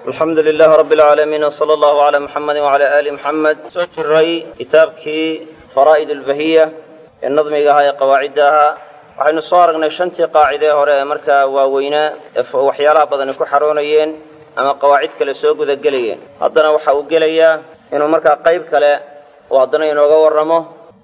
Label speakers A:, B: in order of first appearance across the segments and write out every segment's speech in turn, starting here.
A: alxamdu lilahi rabi alcaalamiin wsala allahu calaa muxamedi wacala aali muxamed soo jiray kitaabkii faraa'id albahiya ee nadmiga ahaa ee qawaacidda ahaa waxaynu soo aragnay shantii qaacidee hore ee markaa waaweynaa ee waxyaalaha badani ku xaroonayeen ama qawaacid kale soo gudagelayeen haddana waxa uu gelayaa inuu markaa qayb kale uu haddana inooga warramo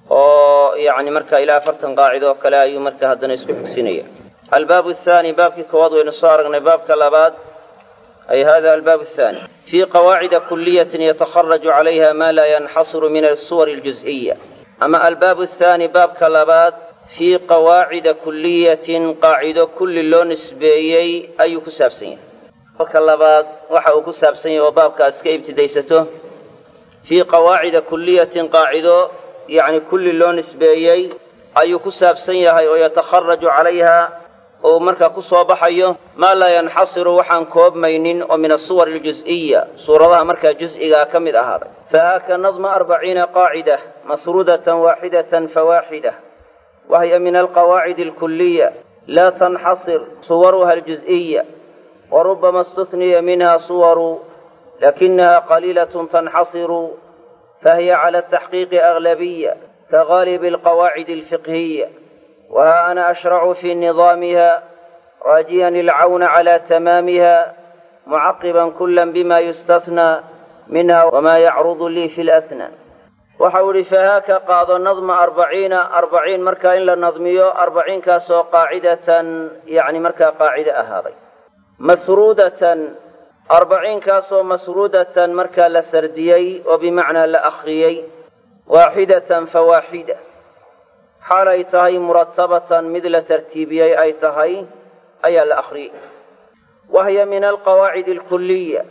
A: oo yacni markaa ilaa afartan qaacido oo kale ayuu markaa haddana isku xigsinaya albaabu athaani baabkii koowaad waynu soo aragnay baabka labaad ay hada albaab athani fii qawaacida kuliyatin yatakharaju calayha ma laa yanxasiru min asuwar aljuz'iya ama albaabu athaani baabka labaad fii qawaacida kuliyatin qaacido kulli loo nisbeeyey ayuu ku saabsan yahay baabka labaad waxa uu ku saabsan yahay oo baabka aad iska ibtidaysato fii qawaacida kuliyatin qaacido yacni kulli loo nisbeeyey ayuu ku saabsan yahay oo yatakharaju calayha oo markaa ku soo baxayo maa laa yanxasiru waxaan koobmaynin oo min asuwar aljuz'iya suuradaha markaa juz'igaa ka mid ahaaday fahaaka nadma arbaciina qaacida masruudatan waaxidatan fawaaxida wahiya min alqawaacid alkuliya laa tanxasir suwaruha aljuz'iya warubama istufniya minha suwaru lakinaha qaliilatun tanxasiru fahiya cala ataxqiiqi aglabiya kagaalibi alqawaacid alfiqhiya وها أنا أشرع في نظامها راجيا العون على تمامها معقبا كلا بما يستثنى منها وما يعرض لي في الأثنى وحول فهاك قاض النظم أربعين أربعين مركا إلا نظميو أربعين كاسو قاعدة يعني مركا قاعدة أهاضي مسرودة أربعين كاسو مسرودة مركا لسرديي وبمعنى لأخريي واحدة فواحدة xaal ay tahay muratabatan mid la tartiibiyey ay tahay ayaa la akriyey wahiya min alqawaacid alkuliya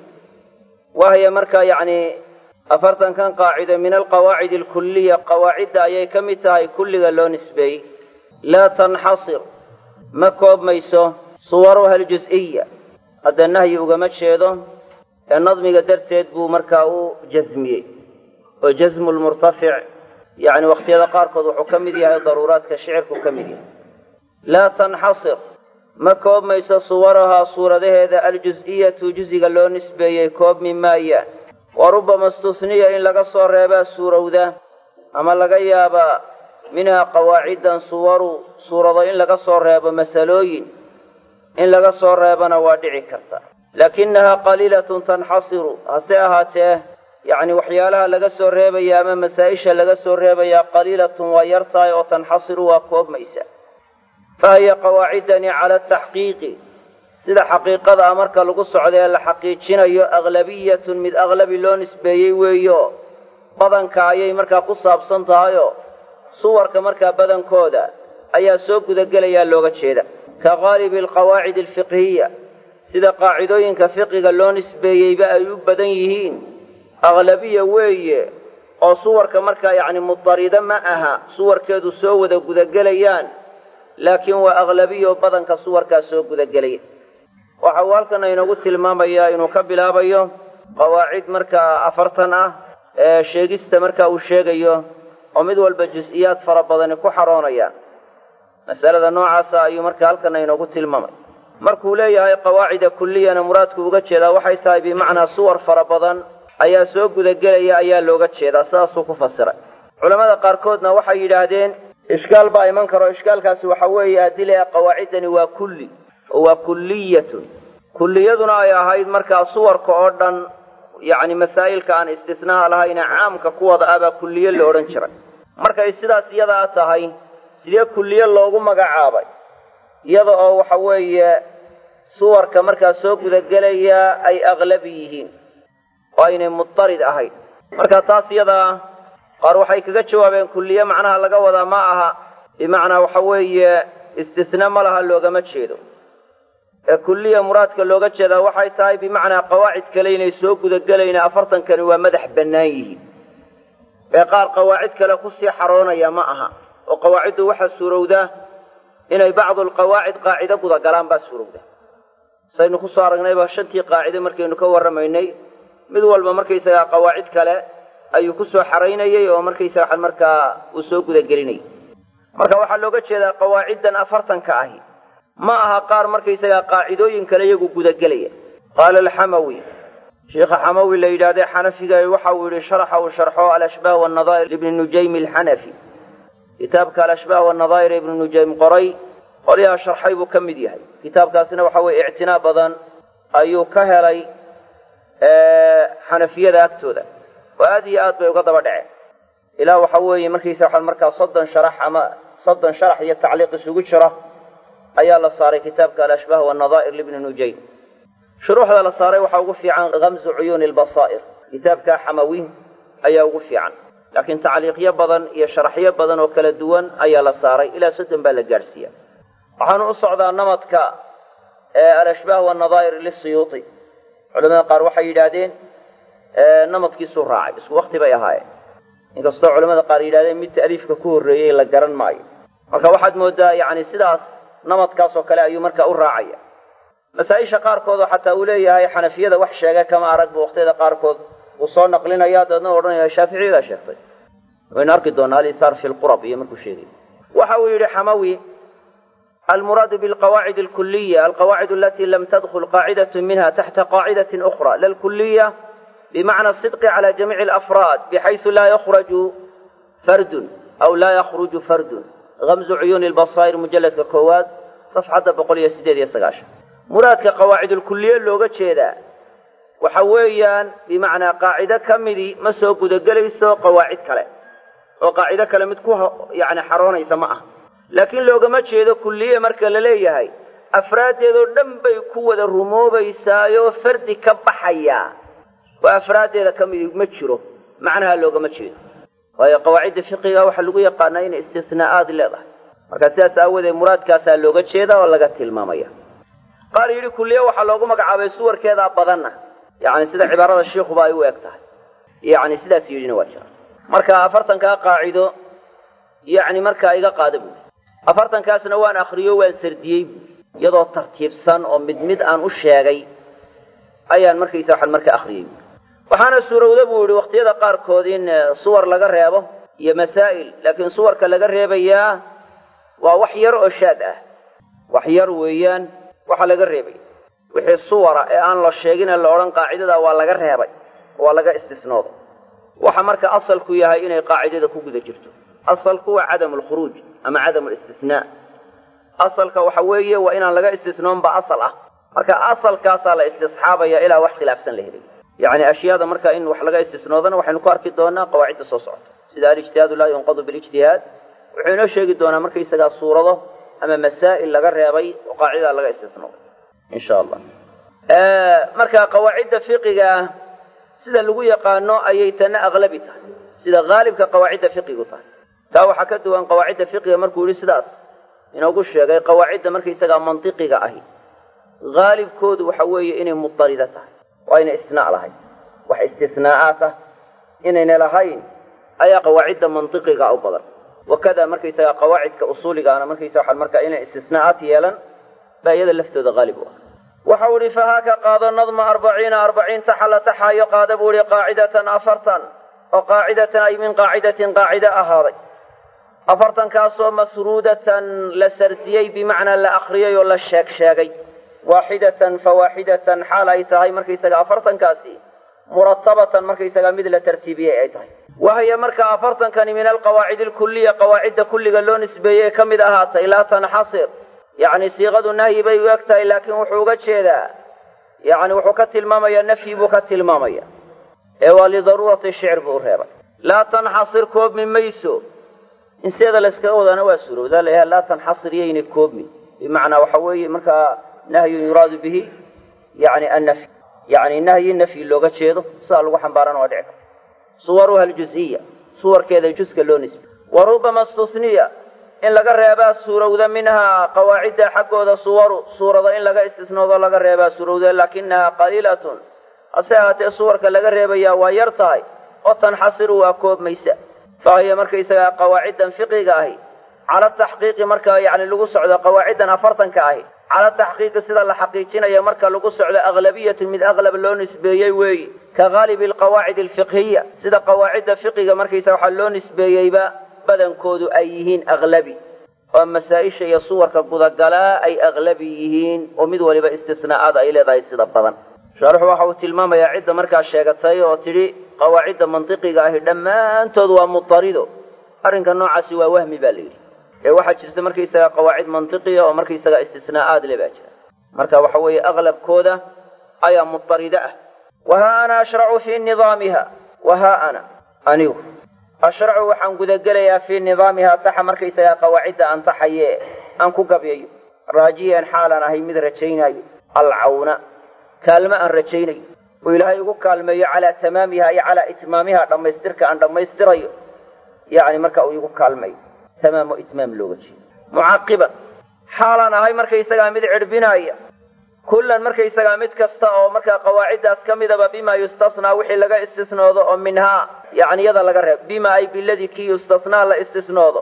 A: wahiya markaa yacni afartankan qaacido min alqawaacid alkuliya qawaacidda ayay ka mid tahay kulliga loo nisbeeyey laa tanxasir ma koobmayso suwaruha aljuz'iya hadda nahyi ugama jeedo ee nadmiga darteed buu markaa u jasmiyey oo jasmu lmurtafic yacni wakhtiyada qaarkood wuxuu ka mid yahay daruuraadka shicirku ka mid yahay laa tanxasir ma koobmayso suwarahaa suuradaheeda aljuz'iyatu juziga loo nisbeeyey koobmi maayaan wa rubbama istusniya in laga soo reebaa suurowda ama laga yaabaa minhaa qawaacidan suwaru suurado in laga soo reebo masalooyin in laga soo reebana waa dhici karta laakinahaa qaliilatun tanxasiru hase ahaatee yacni waxyaalaha laga soo reebaya ama masaa-isha laga soo reebayaa qaliilatun waa yar tahay oo tanxasiru waa koobmaysa fa hiya qawaacidani cala ataxqiiqi sida xaqiiqada a marka lagu socda ee la xaqiijinayo aglabiyatun mid aglabi loo nisbeeyey weeyo badanka ayay markaa ku saabsan tahayoo suwarka markaa badankooda ayaa soo gudagelayaa looga jeeda ka qaalibi alqawaacid alfiqhiya sida qaacidooyinka fiqiga loo nisbeeyeyba ay u badan yihiin aglabiya weeye oo suwarka markaa yacni mudarida ma aha suwarkeedu soo wada gudagelayaan laakiin waa aglabiyo badanka suwarkaa soo gudagelaya waxa uu halkan inoogu tilmaamayaa inuu ka bilaabayo qawaacid markaa afartan ah ee sheegista marka uu sheegayo oo mid walba jus-iyaad fara badani ku xaroonayaan masalada noocaasa ayuu marka halkana inoogu tilmaamay markuu leeyahay qawaacida kuliyana muraadku uga jeedaa waxay tahay bimacnaa suwar fara badan ayaa soo gudagelaya ayaa looga jeedaa sidaasuu ku fasiray culammada qaarkoodna waxay yidhaahdeen ishkaal baa iman karo ishkaalkaasi waxa weeye haddii la qawaaciddani waa kulli oo waa kulliyatun kulliyaduna ay ahayd markaa suwarka oo dhan yacni masaa'ilka aan istisnaaha lahayna caamka kuwada ah baa kulliye la odhan jiray markay sidaas iyadaa tahay sidee kulliye loogu magacaabay iyada oo waxa weeye suwarka markaa soo gudagelaya ay aglabi yihiin oo aynay mudarid ahayn marka taas iyadaa qaar waxay kaga jawaabeen kulliye macnaha laga wadaa ma aha bimacnaa waxa weeye istisna ma laha loogama jeedo ee kulliya muraadka looga jeedaa waxay tahay bimacnaa qawaacid kale inay soo gudagelayna afartankani waa madax bannaan yihiin ee qaar qawaacid kale kusii xaroonaya ma aha oo qawaaciddu waxaa suurowdaa inay bacdu alqawaacid qaacido gudagalaan baa suurowda saynu kusoo aragnayba shantii qaacide markaynu ka warramaynay mid walba markaysagaa qawaacid kale ayuu ku soo xaraynayay oo markaysaga markaa uu soo gudagelinayay marka waxaa looga jeedaa qawaaciddan afartanka ahi ma aha qaar markaysagaa qaacidooyin kale iyagu gudagelaya qaala alxamawi sheikha xamawi la yidhahdee xanafiga waxa uu yidhi sharaxa uu sharxo alashbaah wanadaa'ir ibni nujaymi alxanafi kitaabka alashbaah wanadaa'ir ibni nujaym qoray qolyaha sharxay buu ka mid yahay kitaabkaasina waxa weeye ictinaa badan ayuu ka helay xanafiyada agtooda oo aad iyo aad bay uga daba dhaceen ilaa waxa weeye markiisa waxaa markaa soddon sharax ama soddon sharax iyo tacliiq isugu jira ayaa la saaray kitaabka alashbaah wanadaa'ir libni nujaym shuruuxda la saaray waxaa ugu fiican kamzu cuyuuni lbasaa'ir kitaabka xamawiin ayaa ugu fiican laakiin tacliiqyo badan iyo sharaxyo badan oo kala duwan ayaa la saaray ilaa soddon baa la gaadhsiiya waxaanu u socdaa namadka alashbaah wanadaa'ir lisiyuuti culamada qaar waxay yidhaahdeen namadkiisuu raacay isku wakti bay ahaayeen inkastoo culamada qaar yidhahdeen mid ta'liifka ku horreeyey la garan maayo marka waxaad moodaa yacni sidaas namadkaas oo kale ayuu marka u raacaya masaa-isha qaarkoodoo xataa uu leeyahay xanafiyada wax sheega kama arag bu waqtiyada qaarkood uu soo naqlinaya daedna odhanaya shaaficiyadaa sheegtay waynu arki doonaa alisaar fi lqurab iyo markuu sheegay waxa uu yidhi xamawi almuraadu bilqawaacid alkuliya alqawaacid alati lam tadkul qaacidat minha taxta qaacidat ukra la lkuliya bimacna asidqi cala jamiici alafraad bixaysu laa yakhraju fardun aw laa yakhruju fardun gamzu cuyuuni lbasaa'ir mujalladka koowaad safxadda boqol iyo sideed iyo sagaashan muraadka qawaacidulkuliye looga jeedaa waxa weeyaan bimacnaa qaacido ka midii ma soo gudagelayso qawaacid kale oo qaacido kale mid ku yani xaroonaysa ma ah laakiin loogama jeedo kulliye marka la leeyahay afraaddeedoo dhan bay ku wada rumoobaysaayoo fardi ka baxayaa oo afraaddeeda ka midi ma jiro macnaha loogama jeedo waayo qawaacidda fiqiga waxaa lagu yaqaanaa inay istisnaa'aad leedahay marka sidaas aawadeed muraadkaasaa looga jeeda oo laga tilmaamaya qaar yidhi kulliye waxaa loogu magacaabay suwarkeedaa badanna yani sida cibaarada shiikuba ay u eg tahay yani sidaas yidhina waa jira marka afartankaa qaacido yani markaa iga qaada buui afartankaasna waan akriyo waan sardiyey buui iyadoo tartiibsan oo mid mid aan u sheegay ayaan markaysa waxaan marka akriyey buui waxaana suurowda buu yihi waqtiyada qaarkood in suwar laga reebo iyo masaa'il laakiin suwarka laga reebayaa waa wax yar oo shaad ah wax yar weeyaan waxaa laga reebay wixii suwara ee aan la sheegine la odhan qaacidada waa laga reebay waa laga istisnooday waxa marka asalku yahay inay qaacidada ku guda jirto asalku waa cadamu lkhuruuj ama cadamu listisnaa asalka waxa weeye waa inaan laga istisnoonba asal ah marka asalkaasaa la istisxaabaya ilaa wax khilaafsan la helay yacni ashyaada marka in wax laga istisnoodana waxaynu ku arki doonaa qawaacidda soo socota sida alijtihaadu laa yunqadu bilijtihaad wuxuu inoo sheegi doonaa markaysagaa suurado ama masaa'il laga reebay oo qaacidaa laga istisnooday insha allah marka qawaacidda fiqiga ah sida lagu yaqaano ayay tana aqlabi tahay sida haalibka qawaacidda fiqigu tahay taa waxaa ka duwan qawaacidda fiqiga markuu yihi sidaas inoogu sheegay qawaacidda markaysagaa mantiqiga ahi haalibkoodu waxa weeye inay mudarida tahay waa inay istinaa lahayn wax istisnaa'aat ah inayna lahayn ayaa qawaacidda mantiqiga u badan wakada markaysagaa qawaacidka usuuligaana markaysa waxaan markaa inay istisnaa'aat yeelan baa iyada laftooda haalib u ah waxa uu ihi fahaaka qaado nadma arbaciina arbaciin taxala taxaayo qaada buu ihi qaacidatan afartan oo qaacidatan ay min qaacidatin qaacide ahaaday afartankaasoo masruudatan la sardiyey bimacnaa la akriyay oo la sheeg sheegay waaxidatan fa waaxidatan xaal ay tahay markaysaga afartankaasi muratabatan markaysaga mid la tartiibiyey ay tahay wahya marka afartankani min alqawaacid alkuliya qawaacidda kulliga loo nisbeeyey ka mid ahaatay laa tanxasir yacni siiqadu nahyi bay u eg tahay laakiin wuxuu uga jeedaa yani wuxuu ka tilmaamaya nafyi buu ka tilmaamaya ee waa lidaruurati shicr buu u reebay laa tanxasir koobmi mayso in seeda layskaga wadaana waa suurowdaa layaha laa tanxasir yayna koobmi bimacnaa waxa weeye markaa nahyun yuraadu bihi yani annafy yani nahyi nafyi looga jeedo sidaa lagu xambaarana waa dhici karta suwaruha aljuziya suwarkeeda juska loo nisbey wa rubama stusniya in laga reebaa suurowda minhaa qawaacidda xaggooda suwaru suurada in laga istisnoodo laga reebaa suurowda laakinahaa qaliilatun hase ahaatee suwarka laga reebayaa waa yar tahay oo tanxasiru waa koobmaysa fahiya markaysagaa qawaaciddan fiqiga ahi cala taxqiiqi marka yani lagu socdo qawaaciddan afartanka ahi cala taxqiiqi sida la xaqiijinaya marka lagu socdo aglabiyatun mid aglab loo nisbeeyey weeyi ka haalibi alqawaacid alfiqhiya sida qawaacidda fiqiga markaysa waxaa loo nisbeeyeyba badankoodu ay yihiin aglabi oo masaa-isha iyo suwarka gudagalaa ay aglabi yihiin oo mid waliba istisnaa'aad ay leedahay sida badan shaarixu waxa uu tilmaamayaa cidda markaa sheegatay oo tidhi qawaacidda mantiqiga ahi dhammaantood waa mutarido arrinka noocaasi waa wahmi baa la yidhi ee waxaa jirta markaysaga qawaacid mantiqiya oo markaysaga istisnaa'aad le baa jira marka waxa weeye aqlabkooda ayaa mutarida ah wahaa ana ashracu fii nidaamiha wahaa ana anigu ashracu waxaan gudagelayaa fii nidaamiha taxa markaysagaa qawaacidda aan taxaye aan ku gabyayo raajiyan xaalaan ahay mid rajaynaayo alcawna kaalmo aan rajaynayo oo ilaahay ugu kaalmeeyo calaa tamaamiha iyo calaa itmaamiha dhammaystirka aan dhammaystirayo yacni marka uu igu kaalmayo tamaam oo itmaam looga jeedo mucaqiban xaalaan ahay markaysagaa mid cidhbinaaya kullan markaysagaa mid kasta oo markaa qawaaciddaas ka midaba bima yustasnaa wixii laga istisnoodo oo minhaa yacni yada laga reebo bima ay biladii kii yustasnaa la istisnoodo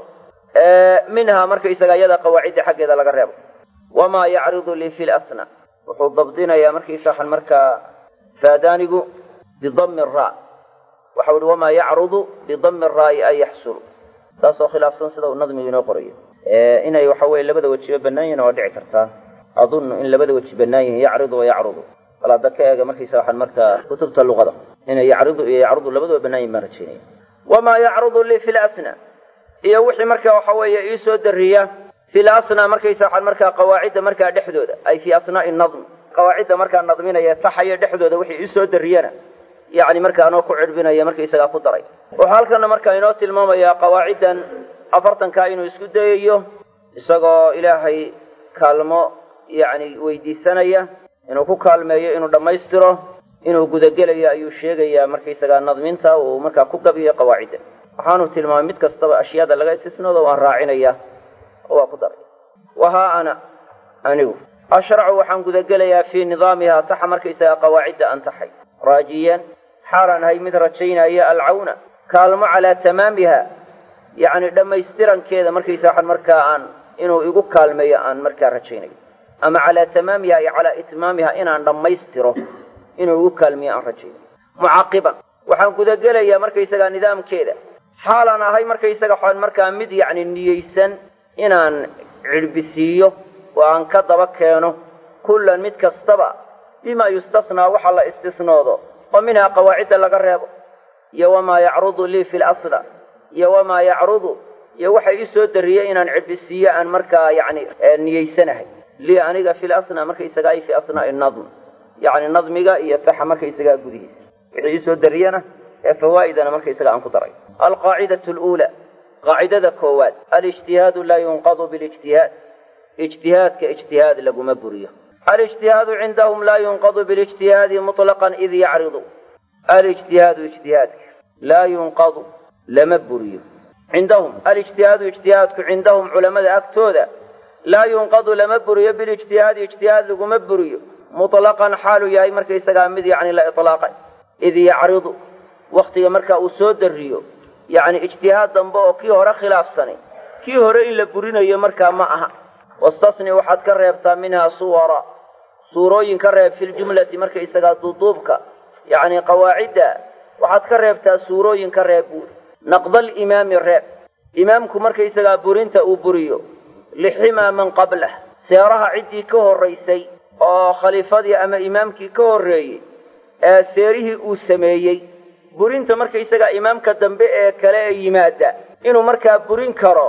A: minhaa markaysagaa yada qawaacidda xaggeeda laga reebo wamaa yacridu lii fi lasna wuxuu dabdinayaa markaysagan markaa faadaanigu bidami raa waxau ihi wamaa yacrudu bidami raa'i an yaxsulu taasoo khilaafsan sida uu nadmigu inoo qorayo inay waxa weye labada wejiba bannaan yihin waa dhici kartaa adunnu in labada weji bannaan yihin yacridu wa yacrudu bal hadda ka eega markaysa waxaan markaa kutubta luqada inay yacridu iyo yacrudu labadaba bannaan yihin baan rajaynaya wamaa yacrudu lii fi lasna iyo wixii marka waxa weeye iisoo dariya fi lasna markaysa waxaan markaa qawaacidda markaa dhexdooda ay fii asnaa'i nadm qawaacidda markaa nadminaya taxaya dhexdooda wixii iisoo dariyana yacni markaa anoo ku cidhbinaya markaysagaa ku daray wuxuu halkana markaa inoo tilmaamayaa qawaaciddan afartankaa inuu isku dayayo isagoo ilaahay kaalmo yacni weydiisanaya inuu ku kaalmeeyo inuu dhammaystiro inuu gudagelayo ayuu sheegayaa markaysagaa nadminta uu markaa ku gabiyo qawaacidda waxaanu tilmaamay mid kastaba ashyaada laga istisnoodo waan raacinaya oo waa ku daray wahaa ana anigu ashracu waxaan gudagelayaa fii nidaamiha taxa markaysagaa qawaacidda an taxay raajiyan xaalaan ahay mid rajaynaya alcawna kaalmo calaa tamaamiha yacni dhammaystirankeeda markaysa waxaan markaa aan inuu igu kaalmeeyo aan markaa rajaynayo ama calaa tamaamiha iyo calaa itmaamiha inaan dhammaystiro inuu igu kaalmeeyo aan rajaynayo mucaqiban waxaan gudagelayaa markaysagaa nidaamkeeda xaalaan ahay markaysaga waxaan markaa mid yacni niyeysan inaan cidhbisiiyo oo aan ka daba keeno kullan mid kastaba bima yustasnaa waxa la istisnoodo oo minhaa qawaacidda laga reebo iyo wamaa yacrudu lii fi lasla iyo wamaa yacrudu iyo waxa ii soo dariyey inaan cidhbisiiyo aan markaa yacni niyeysanahay lii aniga fi lasna markaysagaa ay fi asnaa'i nadm yacni nadmiga iyo taxa markaysagaa gudihiisa wixii ii soo dariyana ee fawaa'idana markaysaga aan ku daray alqaacidatu luula qaacidada koowaad alijtihaadu laa yunqadu bilijtihaad ijtihaadka ijtihaad laguma buriyo alijtihaadu cindahum laa yunqadu bilijtihaadi muطlaqan id yacridu alijtihaadu ijtihaadka laa yunqadu lama buriyo cindahum alijtihaadu ijtihaadku cindahum culamada agtooda laa yunqadu lama buriyo bilijtihaadi ijtihaad laguma buriyo muطlaqan xaalu yahay markaysagaa mid yacni la iطlaaqay id yacridu waktiga marka uu soo dariyo yacni ijtihaad dambe oo kii hore khilaafsanay kii hore in la burinayo markaa ma aha wastasni waxaad ka reebtaa minhaa suwara suurooyin ka reeb filjumlati markaysagaa duuduubka yacni qawaacidda waxaad ka reebtaa suurooyin ka reeb buuri naqdalimaami reeb imaamku markaysagaa burinta uu buriyo liximaa man qablah seeraha ciddii ka horraysay oo khaliifadii ama imaamkii ka horreeyey ee seerihii uu sameeyey burinta markaysagaa imaamka dambe ee kale ee yimaada inuu markaa burin karo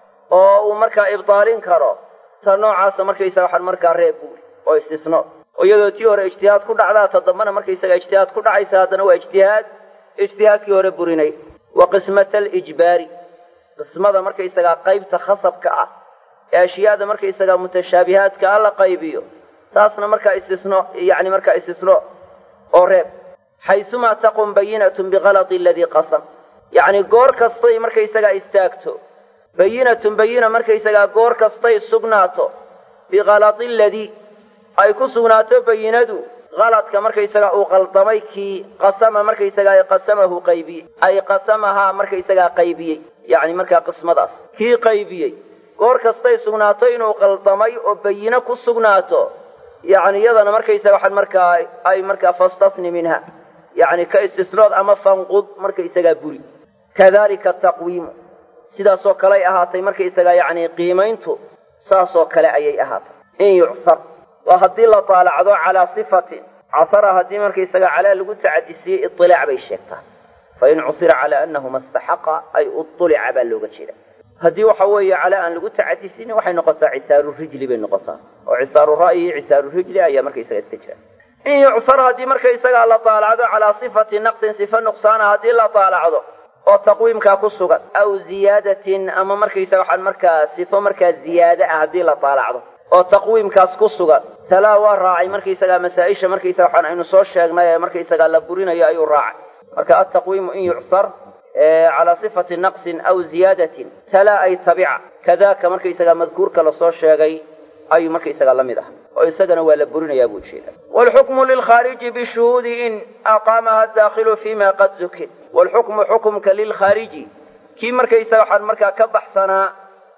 A: oo uu markaa ibdaalin karo ta noocaasa markaysaga waxaan markaa reeb buuri oo istisno oo iyadoo tii hore ijtihaad ku dhacdaa ta dambana markaysaga ijtihaad ku dhacaysa haddana waa ijtihaad ijtihaadkii hore burinay wa qismata alijbaari qismada markaysagaa qaybta khasabka ah ee ashyaada markaysagaa mutashaabihaadka ah la qaybiyo taasna markaa istisno yacni markaa istisno oo reeb xaysumaa taqum bayinatun bikalati aladii qasam yacni goor kastay markaysagaa istaagto bayinatun bayina markaysagaa goor kastay sugnaato bikalati aladii ay ku sugnaato bayinadu kaladka markaysagaa uu qaldamay kii qasama markaysagaa qasamahu qaybiyey ay qasamahaa markaysagaa qaybiyey yacni markaa qismadaas kii qaybiyey goor kastay sugnaato inuu qaldamay oo bayino ku sugnaato yacni iyadana markaysaga waxaan markaa ay markaa fastasni minha yacni ka istisnood ama fanqud markaysagaa buri kadalika taqwiimu sidaasoo kaley ahaatay markaysagaa yacni qiimayntu saasoo kale ayay ahaatay in yucsar waa haddii la taalacdo calaa sifatin casara haddii markaysaga calaa lagu tacadisiyey iilaac bay sheegtaa fain cusira calaa anahu mastaxaqa ay ulica baa looga jeeda haddii waxa weeye calaa aan lagu tacadisinin waxay noqotaa cisaaru rijli bay noqotaa oo cisaaru ra'yi iyo cisaaru rijli ayaa markaysaga iska jira in yucsar haddii markaysagaa la daalacdo calaa sifati naqsin sifa nuqsaana haddii la daalacdo oo taqwiimkaa ku sugan aw ziyaadatin ama markaysaga waxaan markaa sifo markaa ziyaade ah haddii la daalacdo oo taqwiimkaas ku sugan talaa waa raacay markaysagaa masaa-isha markaysaga waxaan aynu soo sheegnay ee markaysagaa la burinayo ayuu raacay marka altaqwiimu in yucsar calaa sifati naqsin aw ziyaadatin talaa ay tabica kadaaka markaysagaa madkuurka lasoo sheegay ayuu markaysagaa la mid ah oo isagana waa la burinayaa buu jeeda wlxukmu lilkhaariji bishuhuudi in aqaamaha daakhilu fima qad zukin wlxukmu xukumka lilkhaariji kii markaysaga waxaan markaa ka baxsanaa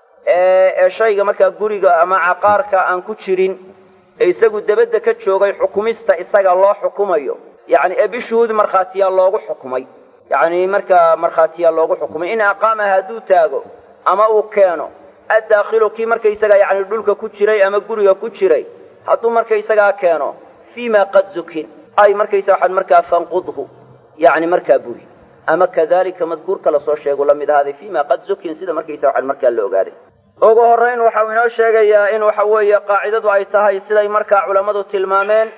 A: ee shayga markaa guriga ama caqaarka aan ku jirin ee isagu debadda ka joogay xukumista isaga loo xukumayo yani ee bishuhuudi markhaatiyaa loogu xukumay yani markaa markhaatiyaa loogu xukumay in aqaamaha hadduu taago ama uu keeno addaakhilu kii markaysaga yani dhulka ku jiray ama guriga ku jiray hadduu markaysagaa keeno fii ma qad zukin ay markaysa waxaan markaa fanqudhu yani markaa buri ama kadalika madkuurka lasoo sheegu la mid ahaaday fii ma qad zukin sida markaysa waxaan markaa la ogaaday ugu horrayn waxau inoo sheegayaa in waxa weeye qaacidadu ay tahay siday markaa culammadu tilmaameen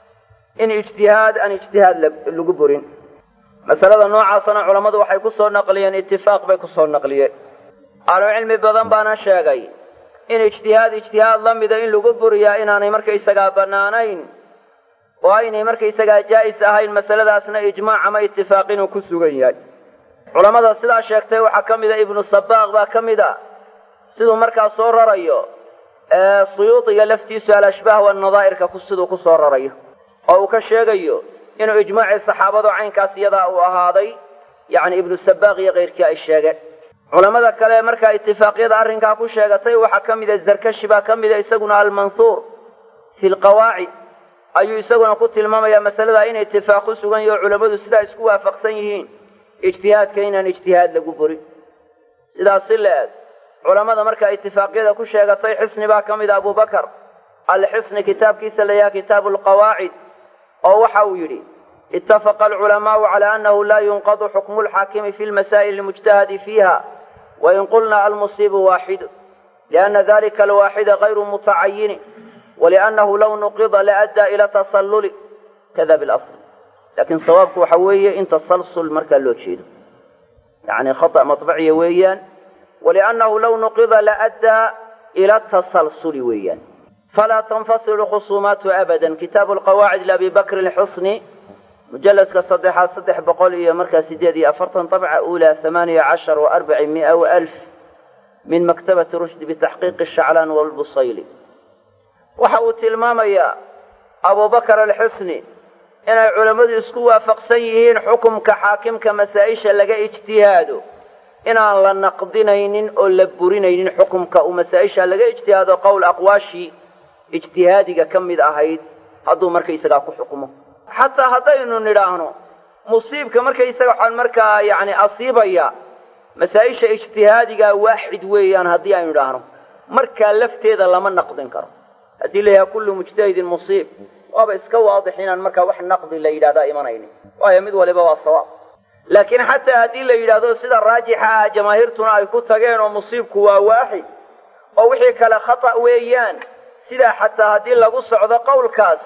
A: in ijtihaad aan ijtihaad lagu burin masalada noocaasana culammadu waxay ku soo naqliyeen itifaaq bay ku soo naqliyeen ahlucilmi badan baana sheegay in ijtihaad ijtihaad la mida in lagu buriyaa inaanay markaysagaa bannaanayn oo aynay markaysagaa jaa'is ahayn masaladaasna ijmaac ama itifaaq inuu ku sugan yahay culammada sidaa sheegtay waxaa ka mida ibnu sabaaq baa ka mid a siduu markaa soo rarayo suyuudiga laftiisu alashbaah wanadaa'irka siduu ku soo rarayo oo uu ka sheegayo inuu ijmaacii saxaabadu caynkaas iyadaa uu ahaaday yacni ibnu sabaaq iyo keyrkii ay sheegeen culamada kale markaa itifaaqyada arrinkaa ku sheegatay waxaa ka mida zarkashi baa ka mida isaguna almansuur fi lqawaacid ayuu isaguna ku tilmaamayaa masalada in itifaaq ku sugan yaho culammadu sidaa isku waafaqsan yihiin ijtihaadka inaan ijtihaad lagu burin sidaas si la-eg culammada markaa itifaaqyada ku sheegatay xisni baa ka mida abubakar alxisni kitaabkiisa layaha kitaabu lqawaacid oo waxa uu yidhi itafaqa alculamaau cala annahu laa yunqadu xukmu lxaakimi fi lmasaa'il almujtahadi fiiha wain qulna almusiibu waaxidu lianna dalika alwaaxida gayru mutacayinin waliannahu law nuqida laaddaa ila tasalluli kada bilasl laakiin sawaabku waxa weeye in tasalsul markaa loo jeedo yani khata maطbaciya weeyaan waliannahu law nuqida laaddaa ila tasalsuli weeyaan falaa tanfasilu khusuumaatu abada kitaabu lqawaacid liabi bakri lxusni mujaladka saddexaad saddex boqol iyo markaa sideed iyo afartan dabca uulaa hamaaniya cashar wa arbaci mia wa alf min maktabati rushdi bitaxqiiqi shaclaan walbusayli waxa uu tilmaamayaa abubakar alxusni inay culammadu isku waafaqsan yihiin xukumka xaakimka masaa-isha laga ijtihaado inaan la naqdinaynin oo la burinaynin xukumka uu masaa-isha laga ijtihaado qowl aqwaashii ijtihaadiga ka mid ahayd hadduu markaysagaa ku xukumo xataa haddaynu nidhaahno musiibka markaysaga waxaan markaa yani asiibaya masaa-isha ijtihaadigaa waaxid weeyaan haddii aynu idhaahno markaa lafteeda lama naqdin karo haddii la yahaha kullu mujtahidin musiib waaba iska waadix inaan markaa wax naqdi la yidhahdaa imanaynin waayo mid waliba waa sawaab laakiin xataa haddii la yidhaahdo sida raajixa ah jamaahiirtuna ay ku tageen oo musiibku waa waaxid oo wixii kale khata weeyaan sidaa xataa haddii lagu socdo qowlkaas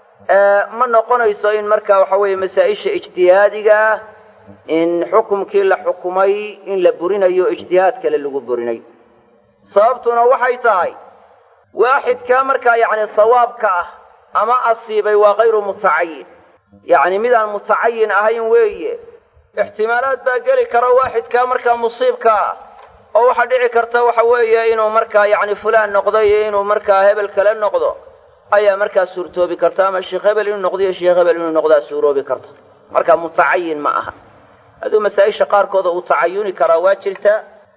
A: ma noqonayso in marka waxa weeye masaa-isha ijtihaadigaa in xukumkii la xukumay in la burinayo ijtihaad kale lagu burinay sababtuna waxay tahay waaxidkaa markaa yacni sawaabka ah ama asiibay waa kayru mutacayin yacni midaan mutacayin ahayn weeye ixtimaalaad baa geli kara waaxidkaa markaa musiibka ah oo waxaa dhici karta waxa weeye inuu markaa yacni fulaan noqdo iyo inuu markaa hebel kale noqdo ayaa markaa suurtoobi karta ama sheekh hebel inuu noqdo iyo sheekh hebel inuu noqdaa suuroobi karta marka mutacayin ma aha hadduu masaa-isha qaarkooda uu tacayuni karaa waa jirta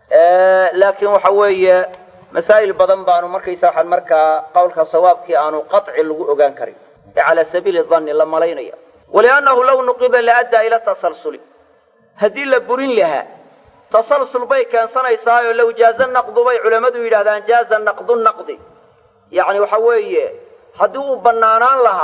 A: laakiin waxa weeye masaa'il badan baanu markaysa waxaan markaa qowlka sawaabkii aanu qaطci lagu ogaan karin ee calaa sabiili danni la malaynaya waliannahu law nuqiba laaddaa ila tasalsuli haddii la burin lahaa tasalsul bay keensanaysaayo low jaaza naqdu bay culammadu yidhahdaan jaaza naqdu naqdi yacni waxa weeye haddii uu bannaanaan lahaa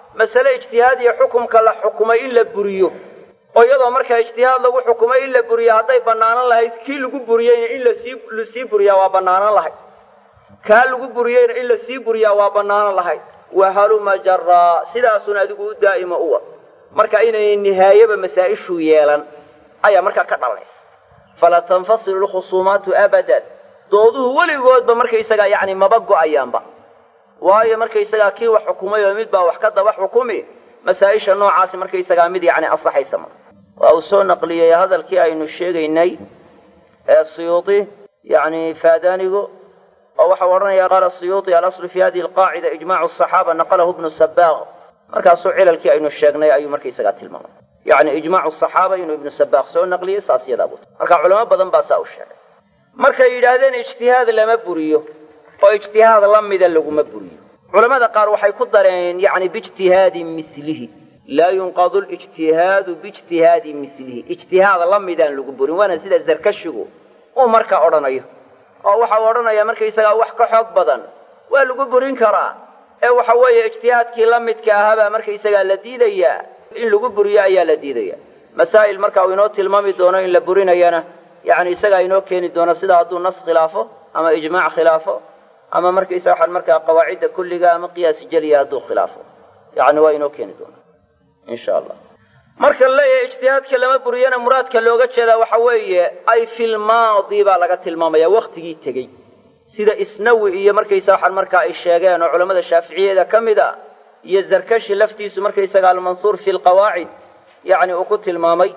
A: masale ijtihaadiya xukumka la xukumay in la buriyo oo iyadoo markaa ijtihaad lagu xukumay in la buriyo hadday bannaanan lahayd kii lagu buriyeyna in lasii lasii buriyaa waa bannaanan lahayd kaa lagu buriyeyna in lasii buriyaa waa bannaanan lahayd wahaluma jaraa sidaasun adigu u daa'ima uwa marka inay nihaayaba masaa-ishu yeelan ayaa markaa ka dhalanaysa fala tanfasilu lkhusuumaatu abadan dooduhu weligoodba markaysagaa yacni maba go-ayaanba waayo markaysagaa kii wax xukumay oo mid baa wax ka daba xukumi masaa-isha noocaasi markaysagaa mid yacni asaxaysa ma waa uu soo naqliyey hadalkii aynu sheegaynay ee siyuudi yacni faadaanigu oo waxau odhanaya qaala siyuudi alaslu fi hadihi alqaacida ijmacu asaxaaba naqalahu bnu sabaaq markaasuu cilalkii aynu sheegnay ayuu markaysagaa tilmaamay yacni ijmaacu asaxaaba inuu ibnu sabaaq soo naqliyey saas yadaa buu marka culamo badan baa saa u sheegay markay yidhaahdeen ijtihaad lama buriyo oo ijtihaad la mida laguma buriyo culamada qaar waxay ku dareen yacni biijtihaadin milihi laa yunqadu lijtihaadu biijtihaadi milihi ijtihaad la midaan lagu burin waana sida zarkashigu uu marka odhanayo oo waxa uu odhanaya markaysagaa wax ka xoog badan waa lagu burin karaa ee waxa weeye ijtihaadkii la midka ahaabaa markaysagaa la diidayaa in lagu buriyo ayaa la diidaya masaa'il marka uu inoo tilmaami doono in la burinayana yacni isagaa inoo keeni doono sida hadduu nas khilaafo ama ijmaac khilaafo ama markaysa waxaan markaa qawaacidda kulliga ama qiyaasi jeliya hadduu khilaafo yacni waa inoo keeni doona insha allah marka la leeyahay ijtihaadka lama buriyana muraadka looga jeedaa waxa weeye ay filmaadi baa laga tilmaamaya waktigii tegey sida isnawi iyo markaysa waxaan markaa ay sheegeen oo culamada shaaficiyada ka mid a iyo zarkashi laftiisu markaysaga almansuur fi lqawaacid yacni uu ku tilmaamay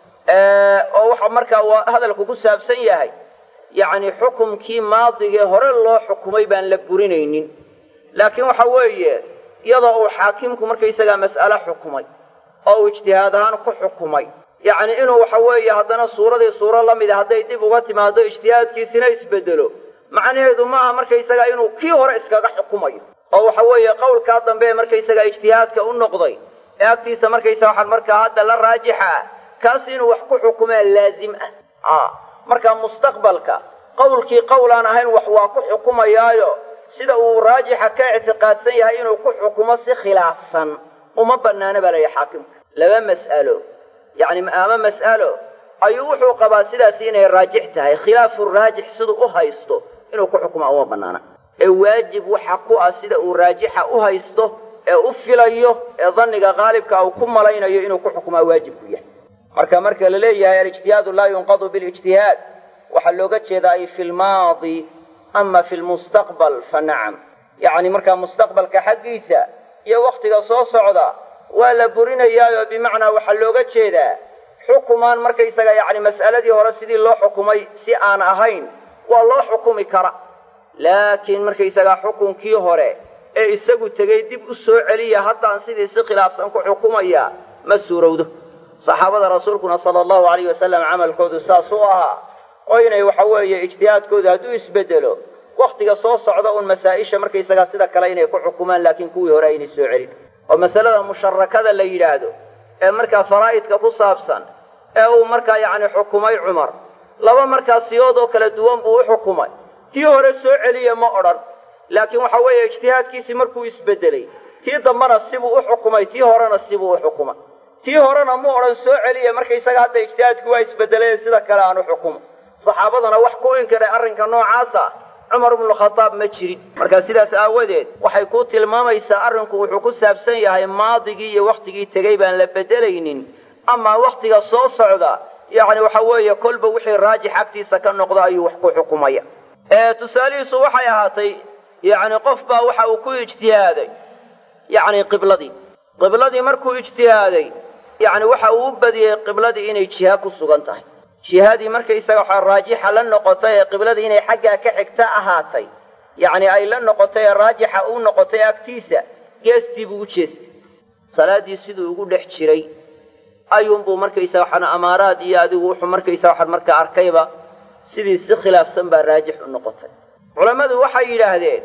A: oo waxa markaa waa hadalku ku saabsan yahay yacni xukumkii maadigee hore loo xukumay baan la burinaynin laakiin waxa weeye iyadoo uu xaakimku markaysagaa mas'ale xukumay oo uu ijtihaad ahaan ku xukumay yacni inuu waxa weeye haddana suuradii suuro la mida hadday dib uga timaado ijtihaadkiisina isbedelo macnaheedu maaha markaysagaa inuu kii hore iskaga xukumayo oo waxa weeye qowlkaa dambe ee markaysagaa ijtihaadka u noqday ee agtiisa markaysa waxaan markaa hadda la raajixa ah kaas inuu wax ku xukumaa laazim ah marka mustaqbalka qowlkii qowl aan ahayn wax waa ku xukumayaayo sida uu raajixa ka ictiqaadsan yahay inuu ku xukumo si khilaafsan uma banaana baa layihi xaakimka laba mas'alo yacni ama mas'alo ayuu wuxuu qabaa sidaasi inay raajix tahay khilaafu raajix siduu u haysto inuu ku xukumaa uma banaana ee waajib waxa ku ah sida uu raajixa u haysto ee u filayo ee dhanniga qaalibka uu ku malaynayo inuu ku xukumaa waajib ku yahay marka marka la leeyahay alijtihaadu laa yunqadu bilijtihaad waxaa looga jeedaa ay fi lmaadi ama fi lmustaqbal fa nacam yacni markaa mustaqbalka xaggiisa iyo waktiga soo socda waa la burinayaayo bimacnaa waxaa looga jeedaa xukumaan markaysaga yacni mas'aladii hore sidii loo xukumay si aan ahayn waa loo xukumi kara laakiin markaysagaa xukunkii hore ee isagu tegey dib u soo celiya haddaan sidii si khilaafsan ku xukumaya ma suurowdo saxaabada rasuulkuna sala allahu alayh wasalam camalkoodu saas u ahaa oo inay waxa weeye ijtihaadkooda hadduu isbedelo waktiga soo socda uun masaa-isha markaysagaa sida kale inay ku xukumaan laakiin kuwii hore aynay soo celin oo masalada musharakada la yidhaahdo ee markaa faraa'idka ku saabsan ee uu markaa yacni xukumay cumar laba markaa siyood oo kala duwan buu u xukumay tii hore soo celiya ma odhan laakiin waxa weeye ijtihaadkiisii markuu isbedelay tii dambena sibuu u xukumay tii horena sibuu u xukumay tii horena mu odhan soo celiya markaysaga hadda ijtihaadku waa isbedeleen sida kale aan u xukumo saxaabadana wax ku inkiray arrinka noocaasa cumar ibnukhadaab ma jirin marka sidaas aawadeed waxay ku tilmaamaysaa arrinku wuxuu ku saabsan yahay maadigii iyo waktigii tegey baan la bedelaynin amaa waktiga soo socda yacni waxa weeye kolba wixii raajix agtiisa ka noqda ayuu wax ku xukumaya tusaalihiisu waxay ahaatay yacni qof baa waxa uu ku ijtihaaday yacni qibladii qibladii markuu ijtihaaday yacni waxa uu u badiyey qibladii inay jiha ku sugan tahay jihadii markaysaga waxaa raajixa la noqotay ee qibladii inay xaggaa ka xigta ahaatay yacni ay la noqotay ee raajixa u noqotay agtiisa geestii buu u jeestay salaaddii siduu ugu dhex jiray ayuunbuu markaysaga waxaan amaaraad iyo adigu wuxuu markaysaga waxaan markaa arkayba sidii si khilaafsan baa raajix u noqotay culammadu waxay yidhaahdeen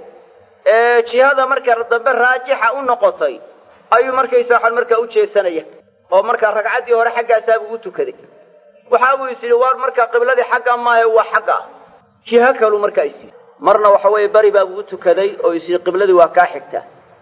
A: jihada marka dambe raajixa u noqotay ayuu markaysa waxaan markaa u jeesanaya oo markaa ragcaddii hore xaggaasaabuu u tukaday waxa buu is yidhi waar markaa qibladii xagga maahe waa xagga jiho kaluu markaa is yidhi marna waxa weeye beri baabuu u tukaday oo is yidhi qibladii waa kaa xigta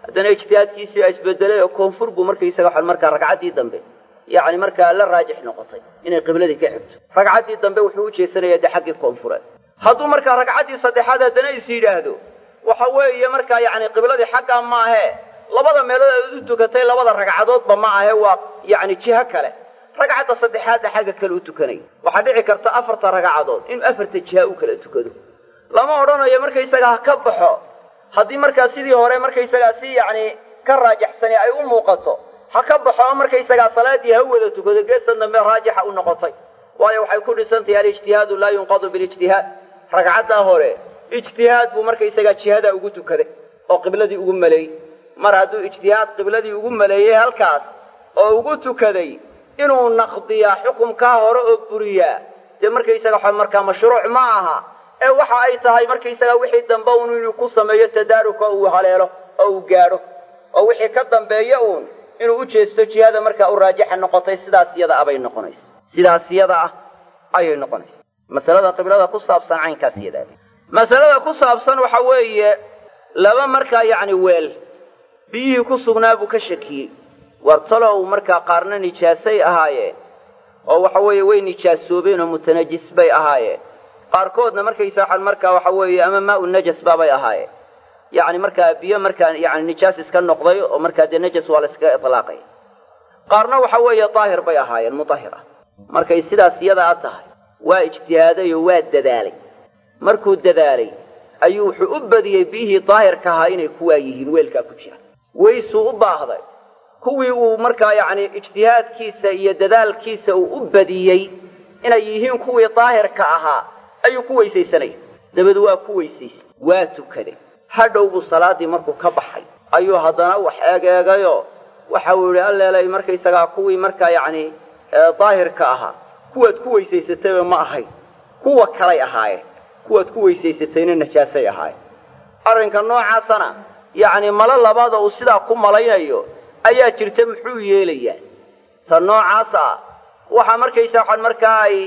A: haddana ijtihaadkiisii a isbedelay oo koonfur buu markaysaga waxaan markaa ragcaddii dambe yacni markaa la raajix noqotay inay qibladii ka xigto ragcaddii dambe wuxuu u jeesanaya dee xaggii koonfureed hadduu markaa ragcaddii saddexaad haddana is yidhaahdo waxa weeye markaa yacni qibladii xaggaa maahee labada meelood aad u tukatay labada ragcadoodba ma ahe waa yacni jiho kale ragcadda saddexaadna xagga kale u tukanaya waxaa dhici karta afarta ragcadood inuu afarta jiha u kala tukado lama odhanayo markaysaga ha ka baxo haddii markaa sidii hore markaysagaa si yacni ka raajaxsani ay u muuqato ha ka baxo oo markaysagaa salaadii ha wada tukado geestan dambe raajixa u noqotay waayo waxay ku dhisantahay alijtihaadu laa yunqadu bilijtihaad ragcaddaa hore ijtihaad buu markaysagaa jihadaa ugu tukaday oo qibladii ugu maleeyey mar hadduu ijtihaad qibladii ugu maleeyey halkaas oo ugu tukaday inuu naqdiyaa xukumkaa hore oo buriyaa dee markaysaga waxa markaa mashruuc ma aha ee waxa ay tahay markaysaga wixii dambe uun inuu ku sameeyo tadaaruka uu haleelo oo uu gaadho oo wixii ka dambeeya uun inuu u jeesto jihada markaa u raajixa noqotay sidaas iyada ah bay noqonaysa sidaas iyada ah ayay noqonaysa masalada qiblada ku saabsan caynkaas iyada masalada ku saabsan waxa weeye laba markaa yacni weel biyihii ku sugnaa buu ka shakiyey wartalow markaa qaarna nijaasay ahaayeen oo waxa weeye way nijaasoobeen oo mutanajis bay ahaayeen qaarkoodna markaysa waxaan markaa waxa weeye ama maa u najas baabay ahaayeen yacni markaa biyo markaa yani nijaas iska noqday oo markaa dee najas waa la iskaga itlaaqaya qaarna waxa weeye daahir bay ahaayeen mudahir ah markay sidaas iyadaa tahay waa ijtihaaday oo waa dadaalay markuu dadaalay ayuu wuxuu u badiyey biyihii daahirka ahaa inay kuwaa yihiin weelkaa ku jira weysuu u baahday kuwii uu markaa yacni ijtihaadkiisa iyo dadaalkiisa uu u badiyey inay yihiin kuwii daahirka ahaa ayuu ku weysaysanaya dabeed waa ku weysaysay waa tukaday hadhow buu salaaddii markuu ka baxay ayuu haddana wax eegeegayoo waxa uu yihi alleelay markaysagaa kuwii markaa yacni daahirka ahaa kuwaad ku weysaysatayba ma ahayn kuwa kalay ahaayeen kuwaad ku weysaysatayna najaasay ahaayeen arrinka noocaasana yacni malo labaada uu sidaa ku malaynayo ayaa jirta muxuu yeelayaa ta noocaas ah waxaa markaysa waxaan markaa ay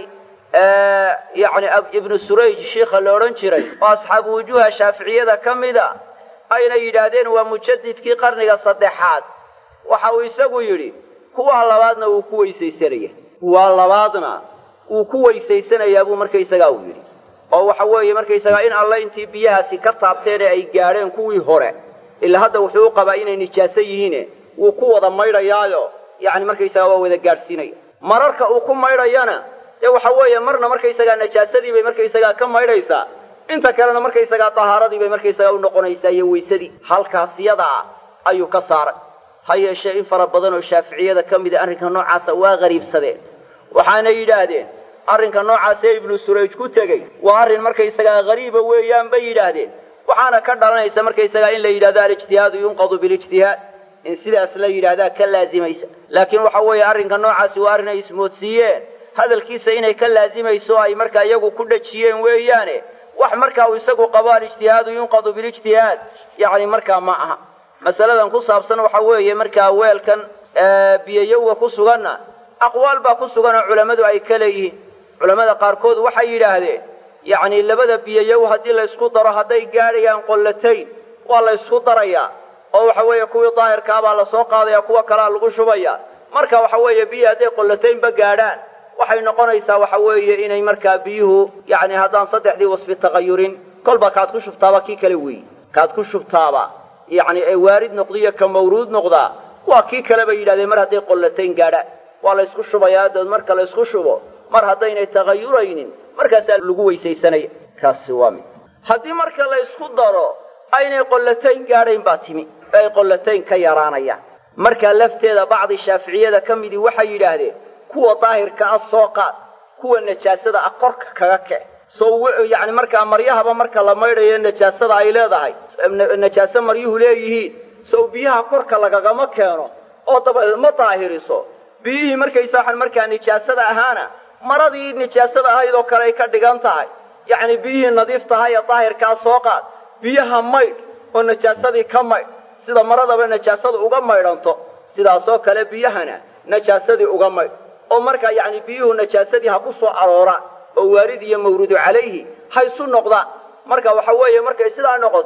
A: yacni ibnu surayj shiikha la odhan jiray oo asxaabu wujuuha shaaficiyada ka mida ayna yidhaahdeen waa mujadidkii qarniga saddexaad waxa uu isagu yidhi kuwa labaadna wuu ku weysaysanaya kuwa labaadna wuu ku weysaysanayaa buu markaysagaa uu yidhi oo waxa weeye markaysagaa in alle intii biyahaasi ka taabteen ee ay gaadheen kuwii hore ilaa hadda wuxuu u qabaa inay nijaaso yihiine wuu ku wada maydhayaayo yacni markaysagaa waa wada gaadhsiinaya mararka uu ku maydhayana dee waxa weeye marna markaysagaa najaasadii bay markaysagaa ka maydhaysaa inta kalena markaysagaa tahaaradii bay markaysagaa u noqonaysaa iyo weysadii halkaas yadaa ayuu ka saaray ha yeeshee in fara badan oo shaaficiyada ka mida arrinka noocaasa waa qariibsadeen waxaana yidhaahdeen arrinka noocaasee ibnu surayj ku tegey waa arrin markaysagaa hariiba weeyaan bay yidhaahdeen waxaana ka dhalanaysa markaysagaa in la yidhahdo alijtihaadu yunqadu bilijtihaad in sidaas la yidhaahdaa ka laazimaysa laakiin waxa weeye arrinka noocaasi waa arrin ay ismoodsiiyeen hadalkiisa inay ka laazimayso ay markaa iyagu ku dhajiyeen weeyaane wax markaa uu isagu qabo alijtihaadu yunqadu bilijtihaad yacni markaa ma aha masaladan ku saabsan waxa weeye markaa weelkan biyayowga ku suganna aqwaal baa ku sugan oo culammadu ay ka leeyihiin culammada qaarkood waxay yidhaahdeen yacni labada biyayow haddii la ysku daro hadday gaadhayaan qollatayn waa la ysku darayaa oo waxa weeye kuwii daahirkaabaa lasoo qaadaya kuwa kalea lagu shubaya marka waxa weeye biyi hadday qollataynba gaadhaan waxay noqonaysaa waxa weeye inay markaa biyuhu yacni haddaan saddexdii wasfi tagayurin kolba kaad ku shubtaaba kii kale weeyi kaad ku shubtaaba yacni ee waarid noqdiyo ka mawruud noqdaa waa kii kale bay yidhahdeen mar hadday qollatayn gaadhaan waa la ysku shubayaa dabeed marka la ysku shubo mar haddaynay tagayuraynin markaasaa lagu weysaysanaya kaasi waa mid haddii marka la ysku daro aynay qollatayn gaadhayn baa timi ay qollatayn ka yaraanayaan markaa lafteeda bacdi shaaficiyada ka midii waxay yidhaahdeen kuwa daahirka ah soo qaad kuwa najaasada ah korka kaga kec soo yacni markaa maryahaba marka la maydhayo najaasada ay leedahay najaaso maryuhu leeyihiin sow biyaha korka lagagama keeno oo dabadeed ma daahiriso biyihii markaysa waxaan markaa nijaasada ahaana maradii nijaasada ahayd oo kale ay ka dhigan tahay yacni biyihii nadiif tahay ee daahirkaa soo qaad biyaha maydh oo najaasadii ka maydh sida maradaba najaasadu uga maydhanto sidaasoo kale biyahana najaasadii uga maydh oo markaa yacni biyuhu najaasadii ha ku soo arooraan oo waarid iyo mawruudu calayhi ha isu noqdaan marka waxa weeye markay sidaa noqoto